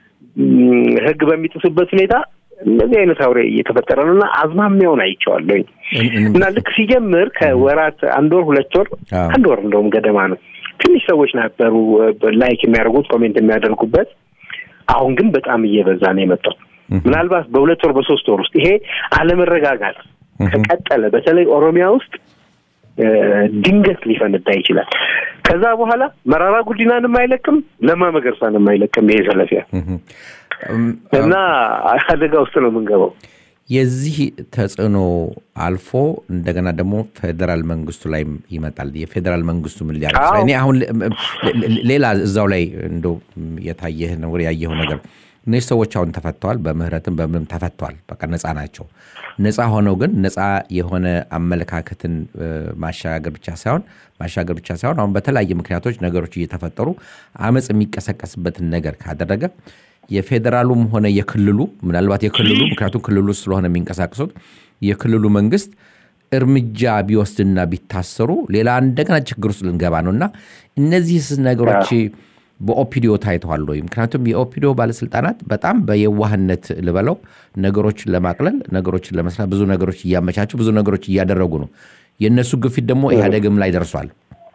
ም፣ ህግ በሚጥሱበት ሁኔታ እንደዚህ አይነት አውሬ እየተፈጠረ ነው እና አዝማሚያውን አይቼዋለሁኝ እን- እን- እና ልክ ሲጀምር ከወራት አንድ ወር ሁለት ወር አዎ። አንድ ወር እንደውም ገደማ ነው ትንሽ ሰዎች ነበሩ እ፣ ላይክ የሚያደርጉት ኮሜንት የሚያደርጉበት አሁን ግን በጣም እየበዛ ነው የመጣው ምናልባት በሁለት ወር በሶስት ወር ውስጥ ይሄ አለመረጋጋት ከቀጠለ በተለይ ኦሮሚያ ውስጥ እ፣ ድንገት ሊፈነዳ ይችላል። ከዛ በኋላ መራራ ጉዲናንም አይለቅም፣ ለማ መገርሳንም አይለቅም። ይሄ ሰለፊያ እህ፣ እም፣ እና አደጋ ውስጥ ነው የምንገባው። የዚህ ተጽዕኖ አልፎ እንደገና ደግሞ ፌዴራል መንግስቱ ላይ ይመጣል። የፌዴራል መንግስቱ ምን ሊያደርግ ይችላል? አዎ። እኔ አሁን ለ- ለ- ሌላ እዛው ላይ እንደው የታየህ ነገር ያየኸው ነገር እነዚህ ሰዎች አሁን ተፈተዋል፣ በምህረትም በምንም ተፈተዋል። በቃ ነፃ ናቸው። ነፃ ሆነው ግን ነፃ የሆነ አመለካከትን እ፣ ማሻገር ብቻ ሳይሆን ማሻገር ብቻ ሳይሆን አሁን በተለያየ ምክንያቶች ነገሮች እየተፈጠሩ አመፅ የሚቀሰቀስበትን ነገር ካደረገ የፌዴራሉም ሆነ የክልሉ ምናልባት የክልሉ ምክንያቱም ክልሉ ውስጥ ስለሆነ የሚንቀሳቀሱት የክልሉ መንግስት እርምጃ ቢወስድና ቢታሰሩ ሌላ እንደገና ችግር ውስጥ ልንገባ ነው እና እነዚህ ነገሮች በኦፒዲዮ ታይተዋል ወይ? ምክንያቱም የኦፒዲዮ ባለስልጣናት በጣም በየዋህነት ልበለው ነገሮችን ለማቅለል ነገሮችን ለመስራት ብዙ ነገሮች እያመቻቹ ብዙ ነገሮች እያደረጉ ነው። የእነሱ ግፊት ደግሞ ኢህአዴግም ላይ ደርሷል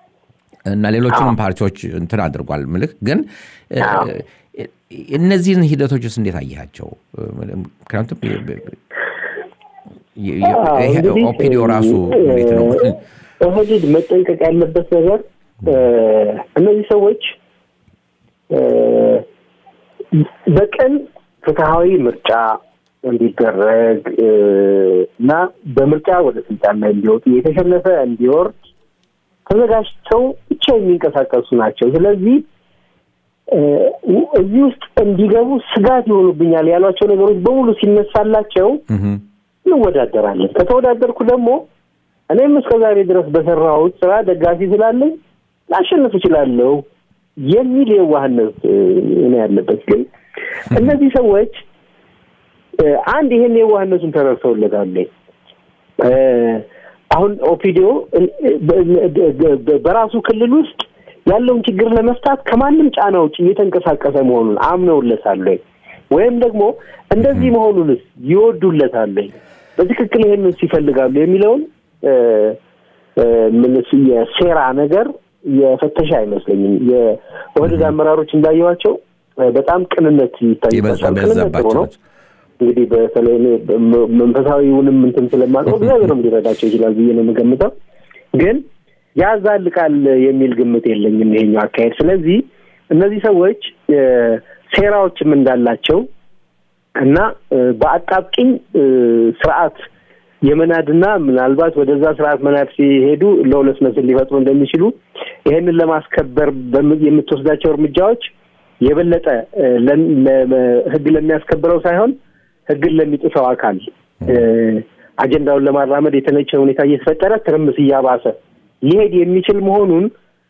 እና ሌሎቹንም ፓርቲዎች እንትን አድርጓል። ምልክ ግን እ፣ እነዚህን ሂደቶችስ እንዴት አየሃቸው? ምክንያቱም የ- የ- የ- አዎ፣ ይሄ እንግዲህ ኦፒዲዮ ራሱ እንዴት ነው? ኦህዴድ መጠንቀቅ ያለበት ነገር እ፣ እነዚህ ሰዎች እ፣ በቀን ፍትሐዊ ምርጫ እንዲደረግ እ፣ እና በምርጫ ወደ ስልጣን ላይ እንዲወጡ የተሸነፈ እንዲወርድ ተዘጋጅተው ብቻ የሚንቀሳቀሱ ናቸው። ስለዚህ እ፣ እዚህ ውስጥ እንዲገቡ ስጋት ይሆኑብኛል ያሏቸው ነገሮች በሙሉ ሲነሳላቸው እህ፣ እንወዳደራለን። ከተወዳደርኩ ደግሞ እኔም እስከ ዛሬ ድረስ በሰራሁት ስራ ደጋፊ ስላለኝ ላሸንፍ እችላለሁ የሚል የዋህነት እ፣ ነው ያለበት። ግን እነዚህ ሰዎች እ፣ አንድ ይሄን የዋህነቱን ተረድተውለታል። እ፣ አሁን ኦፒዲዮ እ፣ በ- በ- በ- በራሱ ክልል ውስጥ ያለውን ችግር ለመፍታት ከማንም ጫና ውጭ እየተንቀሳቀሰ መሆኑን አምነውለታል ወይ? ወይም ደግሞ እንደዚህ መሆኑንስ ይወዱለታል ወይ? በትክክል ይሄንን ይፈልጋሉ የሚለውን እ፣ እ፣ ምን እሱ የሴራ ነገር የፈተሻ አይመስለኝም። የኦህዴድ አመራሮች እንዳየኋቸው እ፣ በጣም ቅንነት ይታይባቸዋል። ቅንነት ጥሩ በዛባቸው ነው። እንግዲህ በተለይ እኔ በ- መንፈሳዊውንም እንትን ስለማውቀው እግዚአብሔርም ሊረዳቸው ይችላል ብዬ ነው የምገምተው። ግን ያዛልቃል የሚል ግምት የለኝም ይሄኛው አካሄድ። ስለዚህ እነዚህ ሰዎች እ፣ ሴራዎችም እንዳላቸው እና እ፣ በአጣብቂኝ እ፣ ስርዓት የመናድና ምናልባት ወደዛ ስርዓት መናድ ሲሄዱ ለሁለት መስል ሊፈጥሩ እንደሚችሉ ይሄንን ለማስከበር በም- የምትወስዳቸው እርምጃዎች የበለጠ እ፣ ለም- ለ- ህግ ለሚያስከብረው ሳይሆን ህግን ለሚጥሰው አካል እ፣ አጀንዳውን ለማራመድ የተነቸ ሁኔታ እየተፈጠረ ትርምስ እያባሰ ሊሄድ የሚችል መሆኑን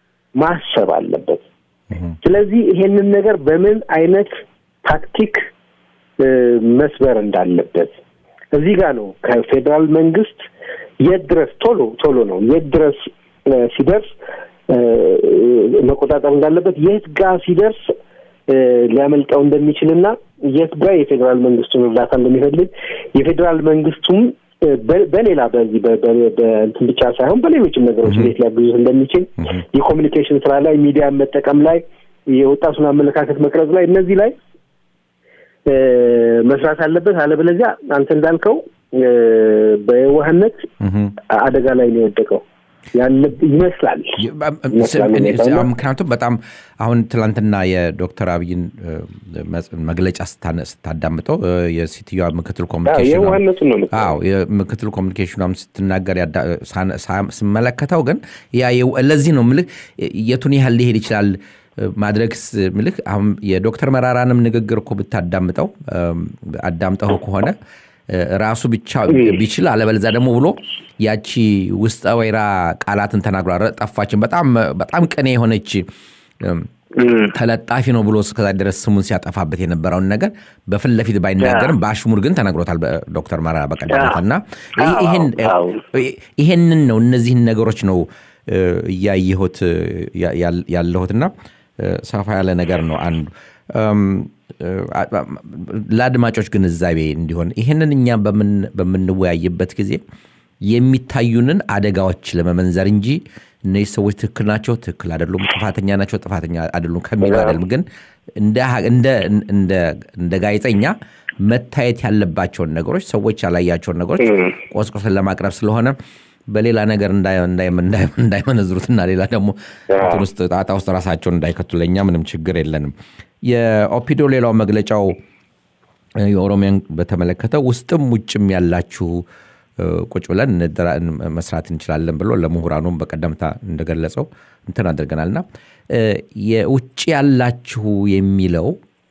ማሰብ አለበት። ስለዚህ ይሄንን ነገር በምን አይነት ታክቲክ እ፣ መስበር እንዳለበት እዚህ ጋር ነው ከፌዴራል መንግስት የት ድረስ ቶሎ ቶሎ ነው የት ድረስ እ፣ ሲደርስ እ፣ መቆጣጠር እንዳለበት የት ጋር ሲደርስ ሊያመልጠው እንደሚችልና የት ጋር የፌዴራል መንግስቱን እርዳታ እንደሚፈልግ የፌዴራል መንግስቱም በሌላ በዚህ በእንትን ብቻ ሳይሆን በሌሎችም ነገሮች እንዴት ሊያግዙት እንደሚችል የኮሚኒኬሽን ስራ ላይ ሚዲያን መጠቀም ላይ የወጣቱን አመለካከት መቅረጽ ላይ እነዚህ ላይ መስራት አለበት። አለበለዚያ አንተ እንዳልከው በየዋህነት አደጋ ላይ ነው የወደቀው ያለ ይመስላል። ምክንያቱም በጣም አሁን ትላንትና የዶክተር አብይን መግለጫ ስታዳምጠው የሴትዮዋ ምክትል ኮሚኒኬሽን ምክትል ኮሚኒኬሽኗም ስትናገር ስመለከተው ግን ያ ለዚህ ነው ምልህ የቱን ያህል ሊሄድ ይችላል ማድረግ ምልህ አሁን የዶክተር መራራንም ንግግር እኮ ብታዳምጠው አዳምጠው ከሆነ ራሱ ብቻ ቢችል አለበለዚያ ደግሞ ብሎ ያቺ ውስጠ ወይራ ቃላትን ተናግሯል። ጠፋችን በጣም በጣም ቅኔ የሆነች ተለጣፊ ነው ብሎ እስከዛ ድረስ ስሙን ሲያጠፋበት የነበረውን ነገር በፊት ለፊት ባይናገርም በአሽሙር ግን ተነግሮታል ዶክተር መራራ በቀደምታ እና ይሄንን ነው እነዚህን ነገሮች ነው እያየሁት ያለሁትና ሰፋ ያለ ነገር ነው አንዱ ለአድማጮች ግንዛቤ እንዲሆን ይህንን እኛ በምንወያይበት ጊዜ የሚታዩንን አደጋዎች ለመመንዘር እንጂ እነዚህ ሰዎች ትክክል ናቸው፣ ትክክል አይደሉም፣ ጥፋተኛ ናቸው፣ ጥፋተኛ አይደሉም ከሚሉ አይደለም። ግን እንደ ጋዜጠኛ መታየት ያለባቸውን ነገሮች ሰዎች ያላያቸውን ነገሮች ቆስቆስን ለማቅረብ ስለሆነ በሌላ ነገር እንዳይመነዝሩትና ሌላ ደግሞ እንትን ውስጥ ጣጣ ውስጥ ራሳቸውን እንዳይከቱ ለእኛ ምንም ችግር የለንም። የኦፒዶ ሌላው መግለጫው የኦሮሚያን በተመለከተ ውስጥም ውጭም ያላችሁ ቁጭ ብለን መስራት እንችላለን ብሎ ለምሁራኑም በቀደምታ እንደገለጸው እንትን አድርገናልና የውጭ ያላችሁ የሚለው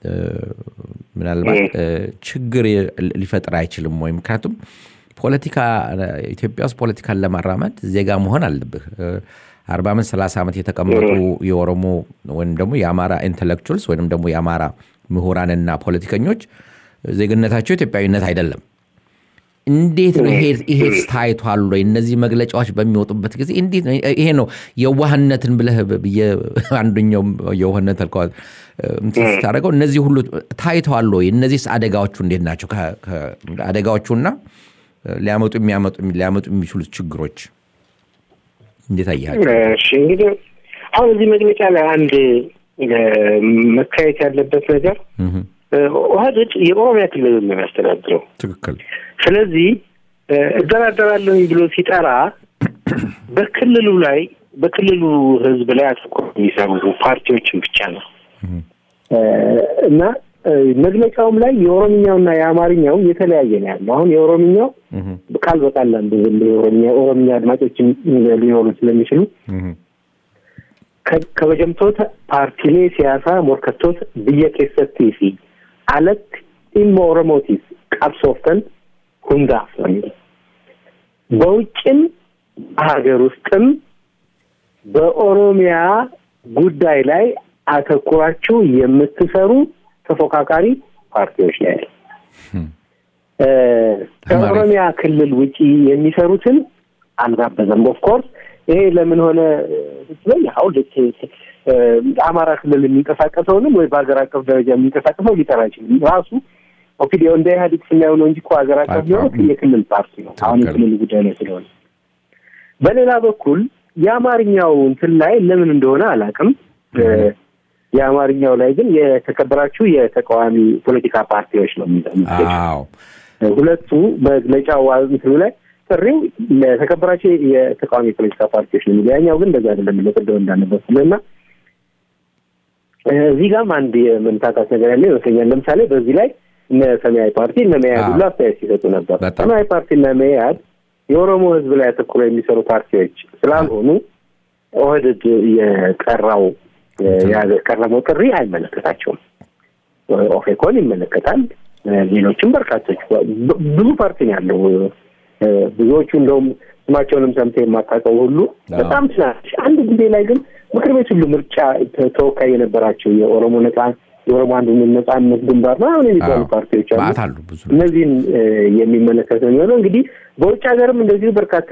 ምናልባት ችግር ሊፈጥር አይችልም ወይ? ምክንያቱም ፖለቲካ ኢትዮጵያ ውስጥ ፖለቲካን ለማራመድ ዜጋ መሆን አለብህ። አርባ ዓመት ሰላሳ ዓመት የተቀመጡ የኦሮሞ ወይም ደግሞ የአማራ ኢንቴሌክቹዋልስ ወይም ደግሞ የአማራ ምሁራንና ፖለቲከኞች ዜግነታቸው ኢትዮጵያዊነት አይደለም። እንዴት ነው ይሄ ታይቷል ወይ? እነዚህ መግለጫዎች በሚወጡበት ጊዜ እንዴት ነው ይሄ ነው የዋህነትን ብለህ አንደኛው የዋህነት ስታደርገው እነዚህ ሁሉ ታይተዋል ወይ? እነዚህ አደጋዎቹ እንዴት ናቸው? አደጋዎቹና ሊያመጡ የሚያመጡ ሊያመጡ የሚችሉት ችግሮች እንዴት አያቸው? እሺ እንግዲህ አሁን እዚህ መግለጫ ላይ አንድ መካየት ያለበት ነገር ኦህዴድ የኦሮሚያ ክልል ነው የሚያስተዳድረው። ትክክል። ስለዚህ እደራደራለሁኝ ብሎ ሲጠራ በክልሉ ላይ በክልሉ ሕዝብ ላይ አተኩሮ የሚሰሩ ፓርቲዎችን ብቻ ነው እና መግለጫውም ላይ የኦሮምኛውና የአማርኛው የተለያየ ነው ያለው። አሁን የኦሮምኛው ቃል በቃል አንዱ የኦሮምኛ ኦሮምኛ አድማጮችም ሊኖሩ ስለሚችሉ ከበጀምቶት ፓርቲሌ ሲያሳ ሞርከቶት ብየ ኬሰቲ ፊ አለት ኢሞ ኦሮሞቲስ ቀብሶፍተን ሁንዳፍ ነው የሚለው በውጭም ሀገር ውስጥም በኦሮሚያ ጉዳይ ላይ አተኩራችሁ የምትሰሩ ተፎካካሪ ፓርቲዎች ላይ ያለ ከኦሮሚያ ክልል ውጪ የሚሰሩትን አልጋበዘም። ኦፍኮርስ ይሄ ለምን ሆነ ስትለኝ አሁን ልክ አማራ ክልል የሚንቀሳቀሰውንም ወይ በሀገር አቀፍ ደረጃ የሚንቀሳቀሰው ሊጠራ አይችልም። ራሱ ኦፒዲዮ እንደ ኢህአዴግ ስናየው ነው እንጂ እኮ ሀገር አቀፍ ቢሆን የክልል ፓርቲ ነው። አሁን የክልል ጉዳይ ላይ ስለሆነ በሌላ በኩል የአማርኛው እንትን ላይ ለምን እንደሆነ አላውቅም። የአማርኛው ላይ ግን የተከበራችሁ የተቃዋሚ ፖለቲካ ፓርቲዎች ነው የሚለው ሁለቱ መግለጫው እንትኑ ላይ ጥሪው ለተከበራቸው የተቃዋሚ ፖለቲካ ፓርቲዎች ነው የሚለው ያኛው ግን እንደዛ አይደለም። ለቅደው እንዳለበት እና እዚህ ጋርም አንድ የመምታታት ነገር ያለ ይመስለኛል። ለምሳሌ በዚህ ላይ እነ ሰማያዊ ፓርቲ እነ መያድ ሁሉ አስተያየት ሲሰጡ ነበር። ሰማያዊ ፓርቲ እና መያድ የኦሮሞ ሕዝብ ላይ አተኩሮ የሚሰሩ ፓርቲዎች ስላልሆኑ ኦህዴድ የቀራው ያቀረበው ጥሪ አይመለከታቸውም። ኦፌኮን ይመለከታል። ሌሎችም በርካቶች ብዙ ፓርቲ ነው ያለው። ብዙዎቹ እንደውም ስማቸውንም ሰምተህ የማታውቀው ሁሉ በጣም ትናንሽ። አንድ ጊዜ ላይ ግን ምክር ቤት ሁሉ ምርጫ ተወካይ የነበራቸው የኦሮሞ ነጻ የኦሮሞ አንድነት ነጻነት ግንባር ምናምን የሚባሉ ፓርቲዎች አሉ። እነዚህን የሚመለከት ነው የሚሆነው። እንግዲህ በውጭ ሀገርም እንደዚሁ በርካታ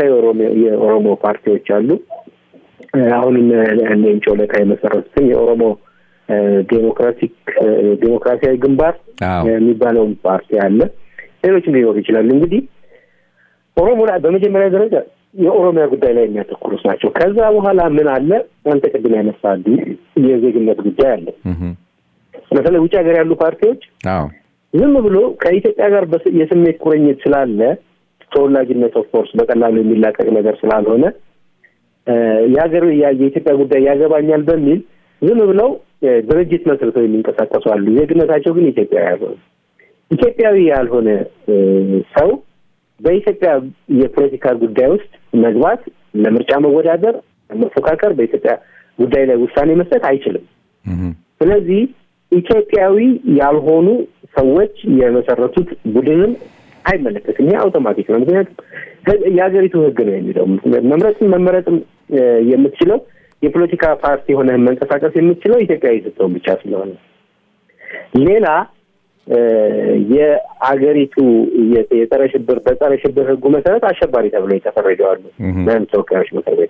የኦሮሞ ፓርቲዎች አሉ። አሁን ሌንጮ ለታ የመሰረቱትን የኦሮሞ ዴሞክራቲክ ዴሞክራሲያዊ ግንባር አዎ። የሚባለውን ፓርቲ አለ። ሌሎችም ሊኖሩ ይችላሉ። እንግዲህ ኦሮሞ ላይ በመጀመሪያ ደረጃ የኦሮሚያ ጉዳይ ላይ የሚያተኩሩት ናቸው። ከዛ በኋላ ምን አለ? አንተ ቅድም ያነሳል የዜግነት ጉዳይ አለ። እህ፣ በተለይ ውጭ ሀገር ያሉ ፓርቲዎች አዎ ዝም ብሎ ከኢትዮጵያ ጋር በስ- የስሜት ቁርኝት ስላለ ተወላጅነት ኦፍኮርስ በቀላሉ የሚላቀቅ ነገር ስላልሆነ እ፣ የሀገር ያ- የኢትዮጵያ ጉዳይ ያገባኛል በሚል ዝም ብለው እ፣ ድርጅት መስርተው የሚንቀሳቀሱ አሉ። ዜግነታቸው ግን ኢትዮጵያዊ ያልሆነ ኢትዮጵያዊ ያልሆነ እ፣ ሰው በኢትዮጵያ የፖለቲካ ጉዳይ ውስጥ መግባት፣ ለምርጫ መወዳደር፣ መፎካከር፣ በኢትዮጵያ ጉዳይ ላይ ውሳኔ መስጠት አይችልም። እህ፣ ስለዚህ ኢትዮጵያዊ ያልሆኑ ሰዎች የመሰረቱት ቡድንን አይመለከትም። ይህ አውቶማቲክ ነው። ምክንያቱም ህግ- የሀገሪቱ ሕግ ነው የሚለው መምረጥም መመረጥም እ፣ የምትችለው የፖለቲካ ፓርቲ ሆነ መንቀሳቀስ የምትችለው ኢትዮጵያዊ ስትሆን ብቻ ስለሆነ ሌላ እ፣ የአገሪቱ የ- የጸረ ሽብር በጸረ ሽብር ሕጉ መሰረት አሸባሪ ተብለው የተፈረጀዋሉ እህ። በህዝብ ተወካዮች ምክር ቤት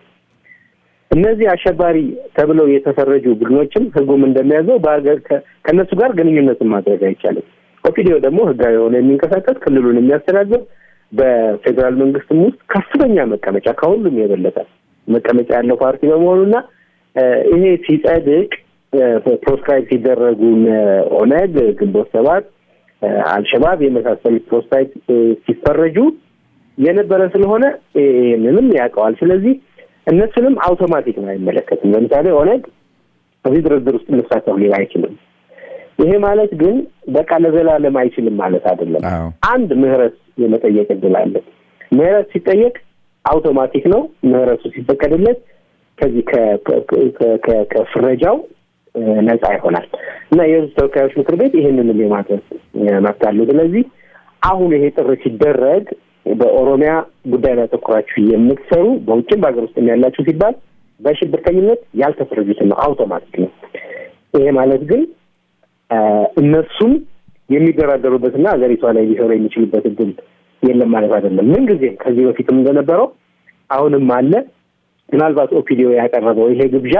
እነዚህ አሸባሪ ተብለው የተፈረጁ ቡድኖችም ህጉም እንደሚያዘው በሀገር ከ- ከእነሱ ጋር ግንኙነትን ማድረግ አይቻልም። ኦፒዲዮ ደግሞ ህጋዊ የሆነ የሚንቀሳቀስ ክልሉን የሚያስተዳድር በፌዴራል መንግስትም ውስጥ ከፍተኛ መቀመጫ ከሁሉም የበለጠ መቀመጫ ያለው ፓርቲ በመሆኑና እ፣ ይሄ ሲጸድቅ ፕሮስክራይብ ሲደረጉ እነ ኦነግ፣ ግንቦት ሰባት፣ እ፣ አልሸባብ የመሳሰሉት ፕሮስክራይብ እ፣ ሲፈረጁ የነበረ ስለሆነ ይህንንም ያውቀዋል። ስለዚህ እነሱንም አውቶማቲክ ነው አይመለከትም። ለምሳሌ ኦነግ እዚህ ድርድር ውስጥ መሳተፍ ሊል አይችልም። ይሄ ማለት ግን በቃ ለዘላለም አይችልም ማለት አይደለም። አዎ አንድ ምህረት የመጠየቅ እድል አለ። ምህረት ሲጠየቅ አውቶማቲክ ነው። ምህረቱ ሲፈቀድለት ከዚህ ከ- ከ- ከ- ከ- ከፍረጃው እ፣ ነፃ ይሆናል እና የህዝብ ተወካዮች ምክር ቤት ይህንንም የማድረግ እ፣ መብት አለው። ስለዚህ አሁን ይሄ ጥሪ ሲደረግ በኦሮሚያ ጉዳይ ላይ ተኩራችሁ የምትሰሩ በውጭም በሀገር ውስጥ ያላችሁ ሲባል በሽብርተኝነት ያልተፈረጁትን ነው። አውቶማቲክ ነው። ይሄ ማለት ግን እ፣ እነሱም የሚደራደሩበትና ሀገሪቷ ላይ ሊሰሩ የሚችሉበት እድል የለም ማለት አይደለም። ምንጊዜም ከዚህ በፊትም እንደነበረው አሁንም አለ። ምናልባት ኦፒዲዮ ያቀረበው ይሄ ግብዣ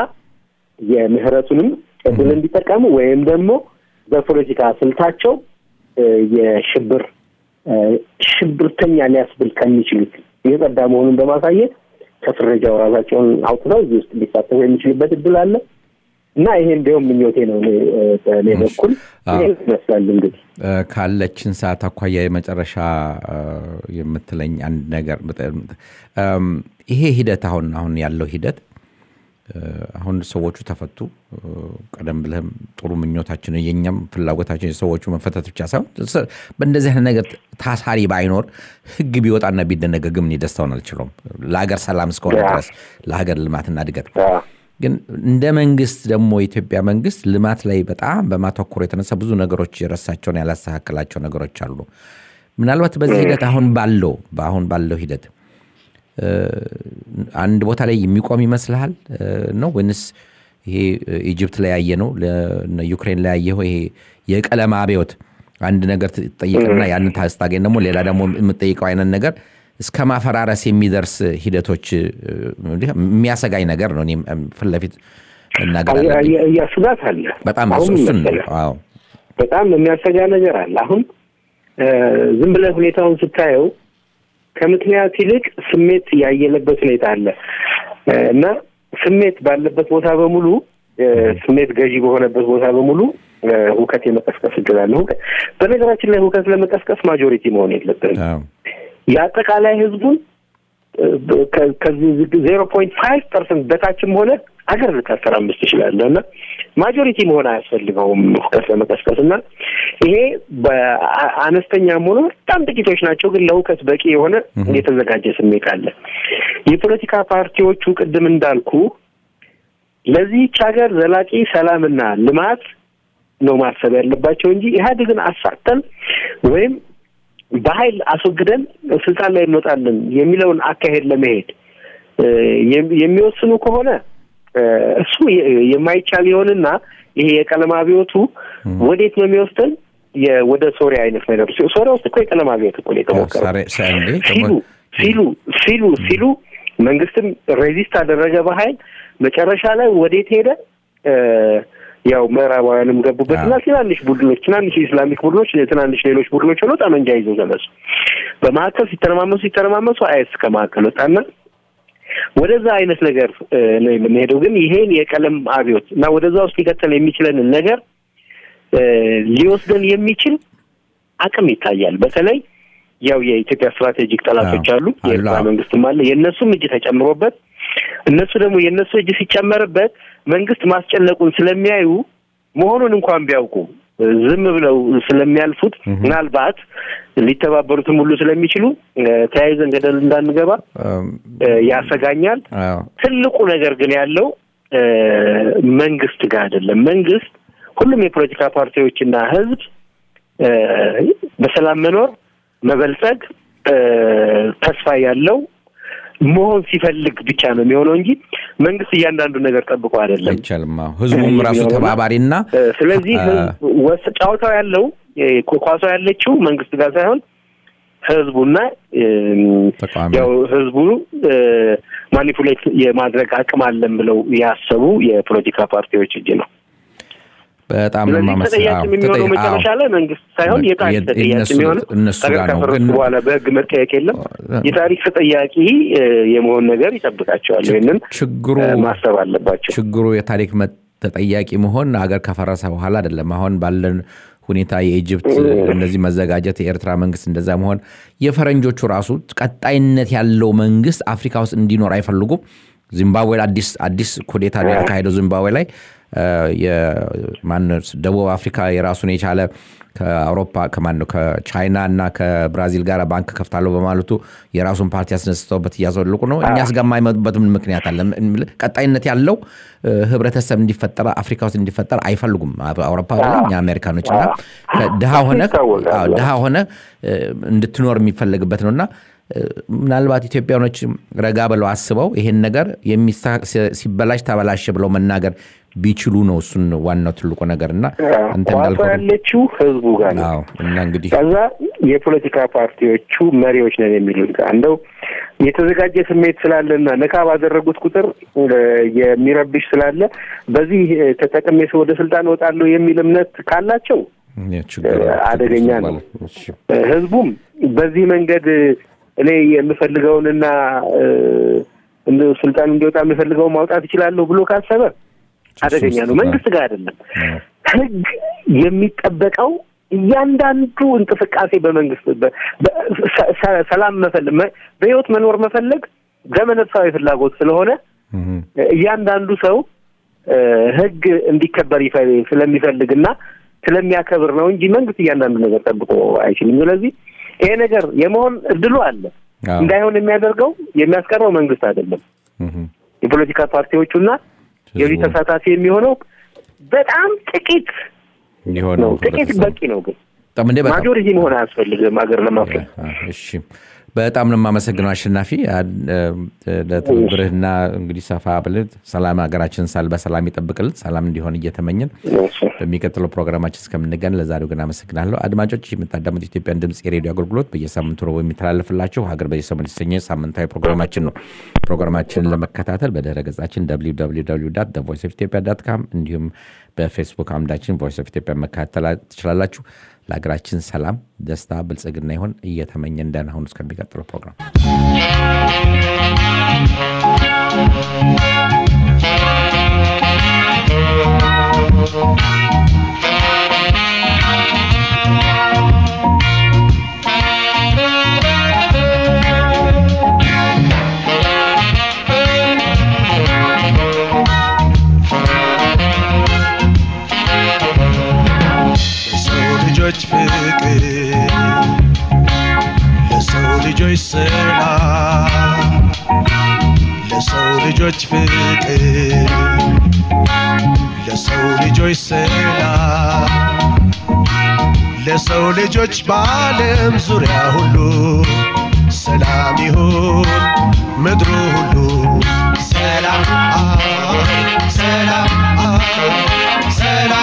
የምህረቱንም እድል እንዲጠቀሙ ወይም ደግሞ በፖለቲካ ስልታቸው እ፣ የሽብር እ፣ ሽብርተኛ ሊያስብል ከሚችሉት የጸዳ መሆኑን በማሳየት ከፍረጃው ራሳቸውን አውጥተው እዚህ ውስጥ ሊሳተፉ የሚችሉበት እድል አለ እና ይሄ እንዲሁም ምኞቴ ነው። እኔ እ፣ በእኔ በኩል አዎ። ይሄ ይመስላል እንግዲህ እ፣ ካለችን ሰዓት አኳያ የመጨረሻ እ፣ የምትለኝ አንድ ነገር እም፣ ይሄ ሂደት አሁን አሁን ያለው ሂደት እ፣ አሁን ሰዎቹ ተፈቱ። እ፣ ቀደም ብለህም ጥሩ ምኞታችን የኛም ፍላጎታችን የሰዎቹ መፈታት ብቻ ሳይሆን ስ- በእንደዚህ አይነት ነገር ታሳሪ ባይኖር ህግ ቢወጣና ቢደነገግም እኔ ደስታውን አልችለውም። ለሀገር ሰላም እስከሆነ ያ። ድረስ ለሀገር ልማትና እድገት አዎ። ግን እንደ መንግስት ደግሞ የኢትዮጵያ መንግስት ልማት ላይ በጣም በማተኮር የተነሳ ብዙ ነገሮች የረሳቸውን ያላስተካከላቸው ነገሮች አሉ። ምናልባት በዚህ ሂደት አሁን ባለው በአሁን ባለው ሂደት እ፣ አንድ ቦታ ላይ የሚቆም ይመስልሃል እ፣ ነው ወይንስ ይሄ እ፣ ኢጅፕት ላይ ያየ ነው ዩክሬን ላይ ያየው ይሄ የቀለም አብዮት አንድ ነገር ትጠይቅና ያንን ታስታገኝ ደግሞ ሌላ ደግሞ የምጠይቀው አይነት ነገር እስከ ማፈራረስ የሚደርስ ሂደቶች እ፣ የሚያሰጋኝ ነገር ነው። እኔም ፊት ለፊት መናገር አለብኝ። እያስጋት አለ። በጣም አሁን እሱ- እሱን ነው። መሰለህ አዎ በጣም የሚያሰጋ ነገር አለ። አሁን እ፣ ዝም ብለህ ሁኔታውን ስታየው ከምክንያት ይልቅ ስሜት ያየለበት ሁኔታ አለ እ፣ እና ስሜት ባለበት ቦታ በሙሉ እ፣ ስሜት ገዢ በሆነበት ቦታ በሙሉ እ፣ ሁከት የመቀስቀስ እድል አለ። ሁከት በነገራችን ላይ ሁከት ለመቀስቀስ ማጆሪቲ መሆን የለብንም። አዎ የአጠቃላይ ህዝቡን እ፣ ከ- ከዚህ ዜሮ ፖይንት ፋይቭ ፐርሰንት በታችም ሆነ አገር ልታተራምስ ትችላለህ እና ማጆሪቲ መሆን አያስፈልገውም ሁከት ለመቀስቀስ እና ይሄ በአነስተኛም ሆኖ በጣም ጥቂቶች ናቸው፣ ግን ለሁከት በቂ የሆነ የተዘጋጀ ስሜት አለ። የፖለቲካ ፓርቲዎቹ ቅድም እንዳልኩ ለዚህች ሀገር ዘላቂ ሰላምና ልማት ነው ማሰብ ያለባቸው እንጂ ኢህአዴግን አሳተን ወይም በኃይል አስወግደን ስልጣን ላይ እንወጣለን የሚለውን አካሄድ ለመሄድ እ፣ የሚ- የሚወስኑ ከሆነ እ፣ እሱ የ- የማይቻል ይሆንና ይሄ የቀለም አብዮቱ ወዴት ነው የሚወስደን? የ- ወደ ሶሪያ አይነት ነገር ሲ- ሶሪያ ውስጥ እኮ የቀለም አብዮት እኮ ነው የተሞከረው። ሳሬ- ሳ- እንዴ ሲሉ ደግሞ- ሲሉ ሲሉ ሲሉ መንግስትም ሬዚስት አደረገ በኃይል መጨረሻ ላይ ወዴት ሄደ? እ፣ ያው ምዕራባውያንም ገቡበትና ትናንሽ ቡድኖች ትናንሽ የኢስላሚክ ቡድኖች ትናንሽ ሌሎች ቡድኖች ሆነው ጠመንጃ ይዘው ተነሱ። በመካከል ሲተረማመሱ ሲተረማመሱ አይስ ከመካከል ወጣና ወደዛ አይነት ነገር ነው የምንሄደው። ግን ይሄን የቀለም አብዮት እና ወደዛ ውስጥ ሊቀጥል የሚችለንን ነገር ሊወስደን የሚችል አቅም ይታያል። በተለይ ያው የኢትዮጵያ ስትራቴጂክ ጠላቶች አሉ፣ የኤርትራ መንግስትም አለ። የእነሱም እጅ ተጨምሮበት እነሱ ደግሞ የእነሱ እጅ ሲጨመርበት መንግስት ማስጨነቁን ስለሚያዩ መሆኑን እንኳን ቢያውቁ ዝም ብለው ስለሚያልፉት ምናልባት ሊተባበሩትም ሁሉ ስለሚችሉ ተያይዘን ገደል እንዳንገባ ያሰጋኛል። ትልቁ ነገር ግን ያለው መንግስት ጋር አይደለም። መንግስት ሁሉም የፖለቲካ ፓርቲዎችና ህዝብ በሰላም መኖር መበልጸግ ተስፋ ያለው መሆን ሲፈልግ ብቻ ነው የሚሆነው እንጂ መንግስት እያንዳንዱ ነገር ጠብቆ አይደለም። አይቻልም። ህዝቡም ራሱ ተባባሪና ስለዚህ ጨዋታው ያለው ኳሷ ያለችው መንግስት ጋር ሳይሆን ህዝቡና ያው ህዝቡ ማኒፑሌት የማድረግ አቅም አለን ብለው ያሰቡ የፖለቲካ ፓርቲዎች እጅ ነው። በጣም ተጠያቂ የሚሆነው መጨረሻ ላይ መንግስት ሳይሆን የታሪክ ተጠያቂ የሚሆነው ነገር ከፈረሱ በኋላ በህግ መጠየቅ የለም። የታሪክ ተጠያቂ የመሆን ነገር ይጠብቃቸዋል። ይህንን ችግሩ ማሰብ አለባቸው። ችግሩ የታሪክ ተጠያቂ መሆን ሀገር ከፈረሰ በኋላ አይደለም። አሁን ባለን ሁኔታ የኢጅፕት እነዚህ መዘጋጀት፣ የኤርትራ መንግስት እንደዛ መሆን፣ የፈረንጆቹ ራሱ ቀጣይነት ያለው መንግስት አፍሪካ ውስጥ እንዲኖር አይፈልጉም። ዚምባብዌ አዲስ አዲስ ኩዴታ የተካሄደው ዚምባብዌ ላይ ማነው ደቡብ አፍሪካ የራሱን የቻለ ከአውሮፓ ከማን ነው ከቻይና እና ከብራዚል ጋር ባንክ ከፍታለሁ በማለቱ የራሱን ፓርቲ ያስነስተውበት እያዘልቁ ነው። እኛስ ጋር የማይመጡበት ምን ምክንያት አለ? ቀጣይነት ያለው ህብረተሰብ እንዲፈጠር አፍሪካ ውስጥ እንዲፈጠር አይፈልጉም። አውሮፓ እኛ አሜሪካኖች እና ድሃ ሆነ ድሃ ሆነ እንድትኖር የሚፈለግበት ነው እና ምናልባት ኢትዮጵያኖች ረጋ ብለው አስበው ይሄን ነገር ሲበላሽ ተበላሸ ብለው መናገር ቢችሉ ነው እሱን ዋናው ትልቁ ነገር እና አንተ እንዳልከው ያለችው ህዝቡ ጋር ነው እና እንግዲህ ከዛ የፖለቲካ ፓርቲዎቹ መሪዎች ነን የሚሉት ጋር እንደው የተዘጋጀ ስሜት ስላለና ነካ ባደረጉት ቁጥር የሚረብሽ ስላለ በዚህ ተጠቅሜ ወደ ስልጣን እወጣለሁ የሚል እምነት ካላቸው አደገኛ ነው። ህዝቡም በዚህ መንገድ እኔ የምፈልገውንና ስልጣን እንዲወጣ የምፈልገውን ማውጣት እችላለሁ ብሎ ካሰበ አደገኛ ነው። መንግስት ጋር አይደለም። ህግ የሚጠበቀው እያንዳንዱ እንቅስቃሴ በመንግስት ሰላም መፈለግ በህይወት መኖር መፈለግ ዘመነፍሳዊ ፍላጎት ስለሆነ እያንዳንዱ ሰው ህግ እንዲከበር ስለሚፈልግና ስለሚያከብር ነው እንጂ መንግስት እያንዳንዱ ነገር ጠብቆ አይችልም። ስለዚህ ይሄ ነገር የመሆን እድሉ አለ። እንዳይሆን የሚያደርገው የሚያስቀረው መንግስት አይደለም፣ የፖለቲካ ፓርቲዎቹና የዚህ ተሳታፊ የሚሆነው በጣም ጥቂት ነው። ጥቂት በቂ ነው። ግን ማጆሪቲ መሆን አያስፈልግም ሀገር ለማፍረስ። እሺ፣ በጣም ነው የማመሰግነው አሸናፊ ለትብብርህና እንግዲህ ሰፋ ብልህ ሰላም ሀገራችን ሳል በሰላም ይጠብቅልን ሰላም እንዲሆን እየተመኘን በሚቀጥለው ፕሮግራማችን እስከምንገን ለዛሬው ግን አመሰግናለሁ። አድማጮች የምታዳምጡ ኢትዮጵያን ድምፅ የሬዲዮ አገልግሎት በየሳምንቱ ረቡዕ የሚተላለፍላቸው ሀገር በየሰሞኑ የተሰኘ ሳምንታዊ ፕሮግራማችን ነው። ፕሮግራማችንን ለመከታተል በድረ ገጻችን ቮይስ ኦፍ ኢትዮጵያ ዳት ካም እንዲሁም በፌስቡክ አምዳችን ቮይስ ኦፍ ኢትዮጵያ መከታተል ትችላላችሁ። ለሀገራችን ሰላም፣ ደስታ፣ ብልጽግና ይሆን እየተመኘን ደህና ሁኑ። እስከሚቀጥለው ፕሮግራም ልጆች ፍቅር ለሰው ልጆች ሰላም ለሰው ልጆች ፍቅር ለሰው ልጆች ሰላም ለሰው ልጆች በዓለም ዙሪያ ሁሉ ሰላም ይሁን ምድሩ ሁሉ ሰላም ሰላም ሰላም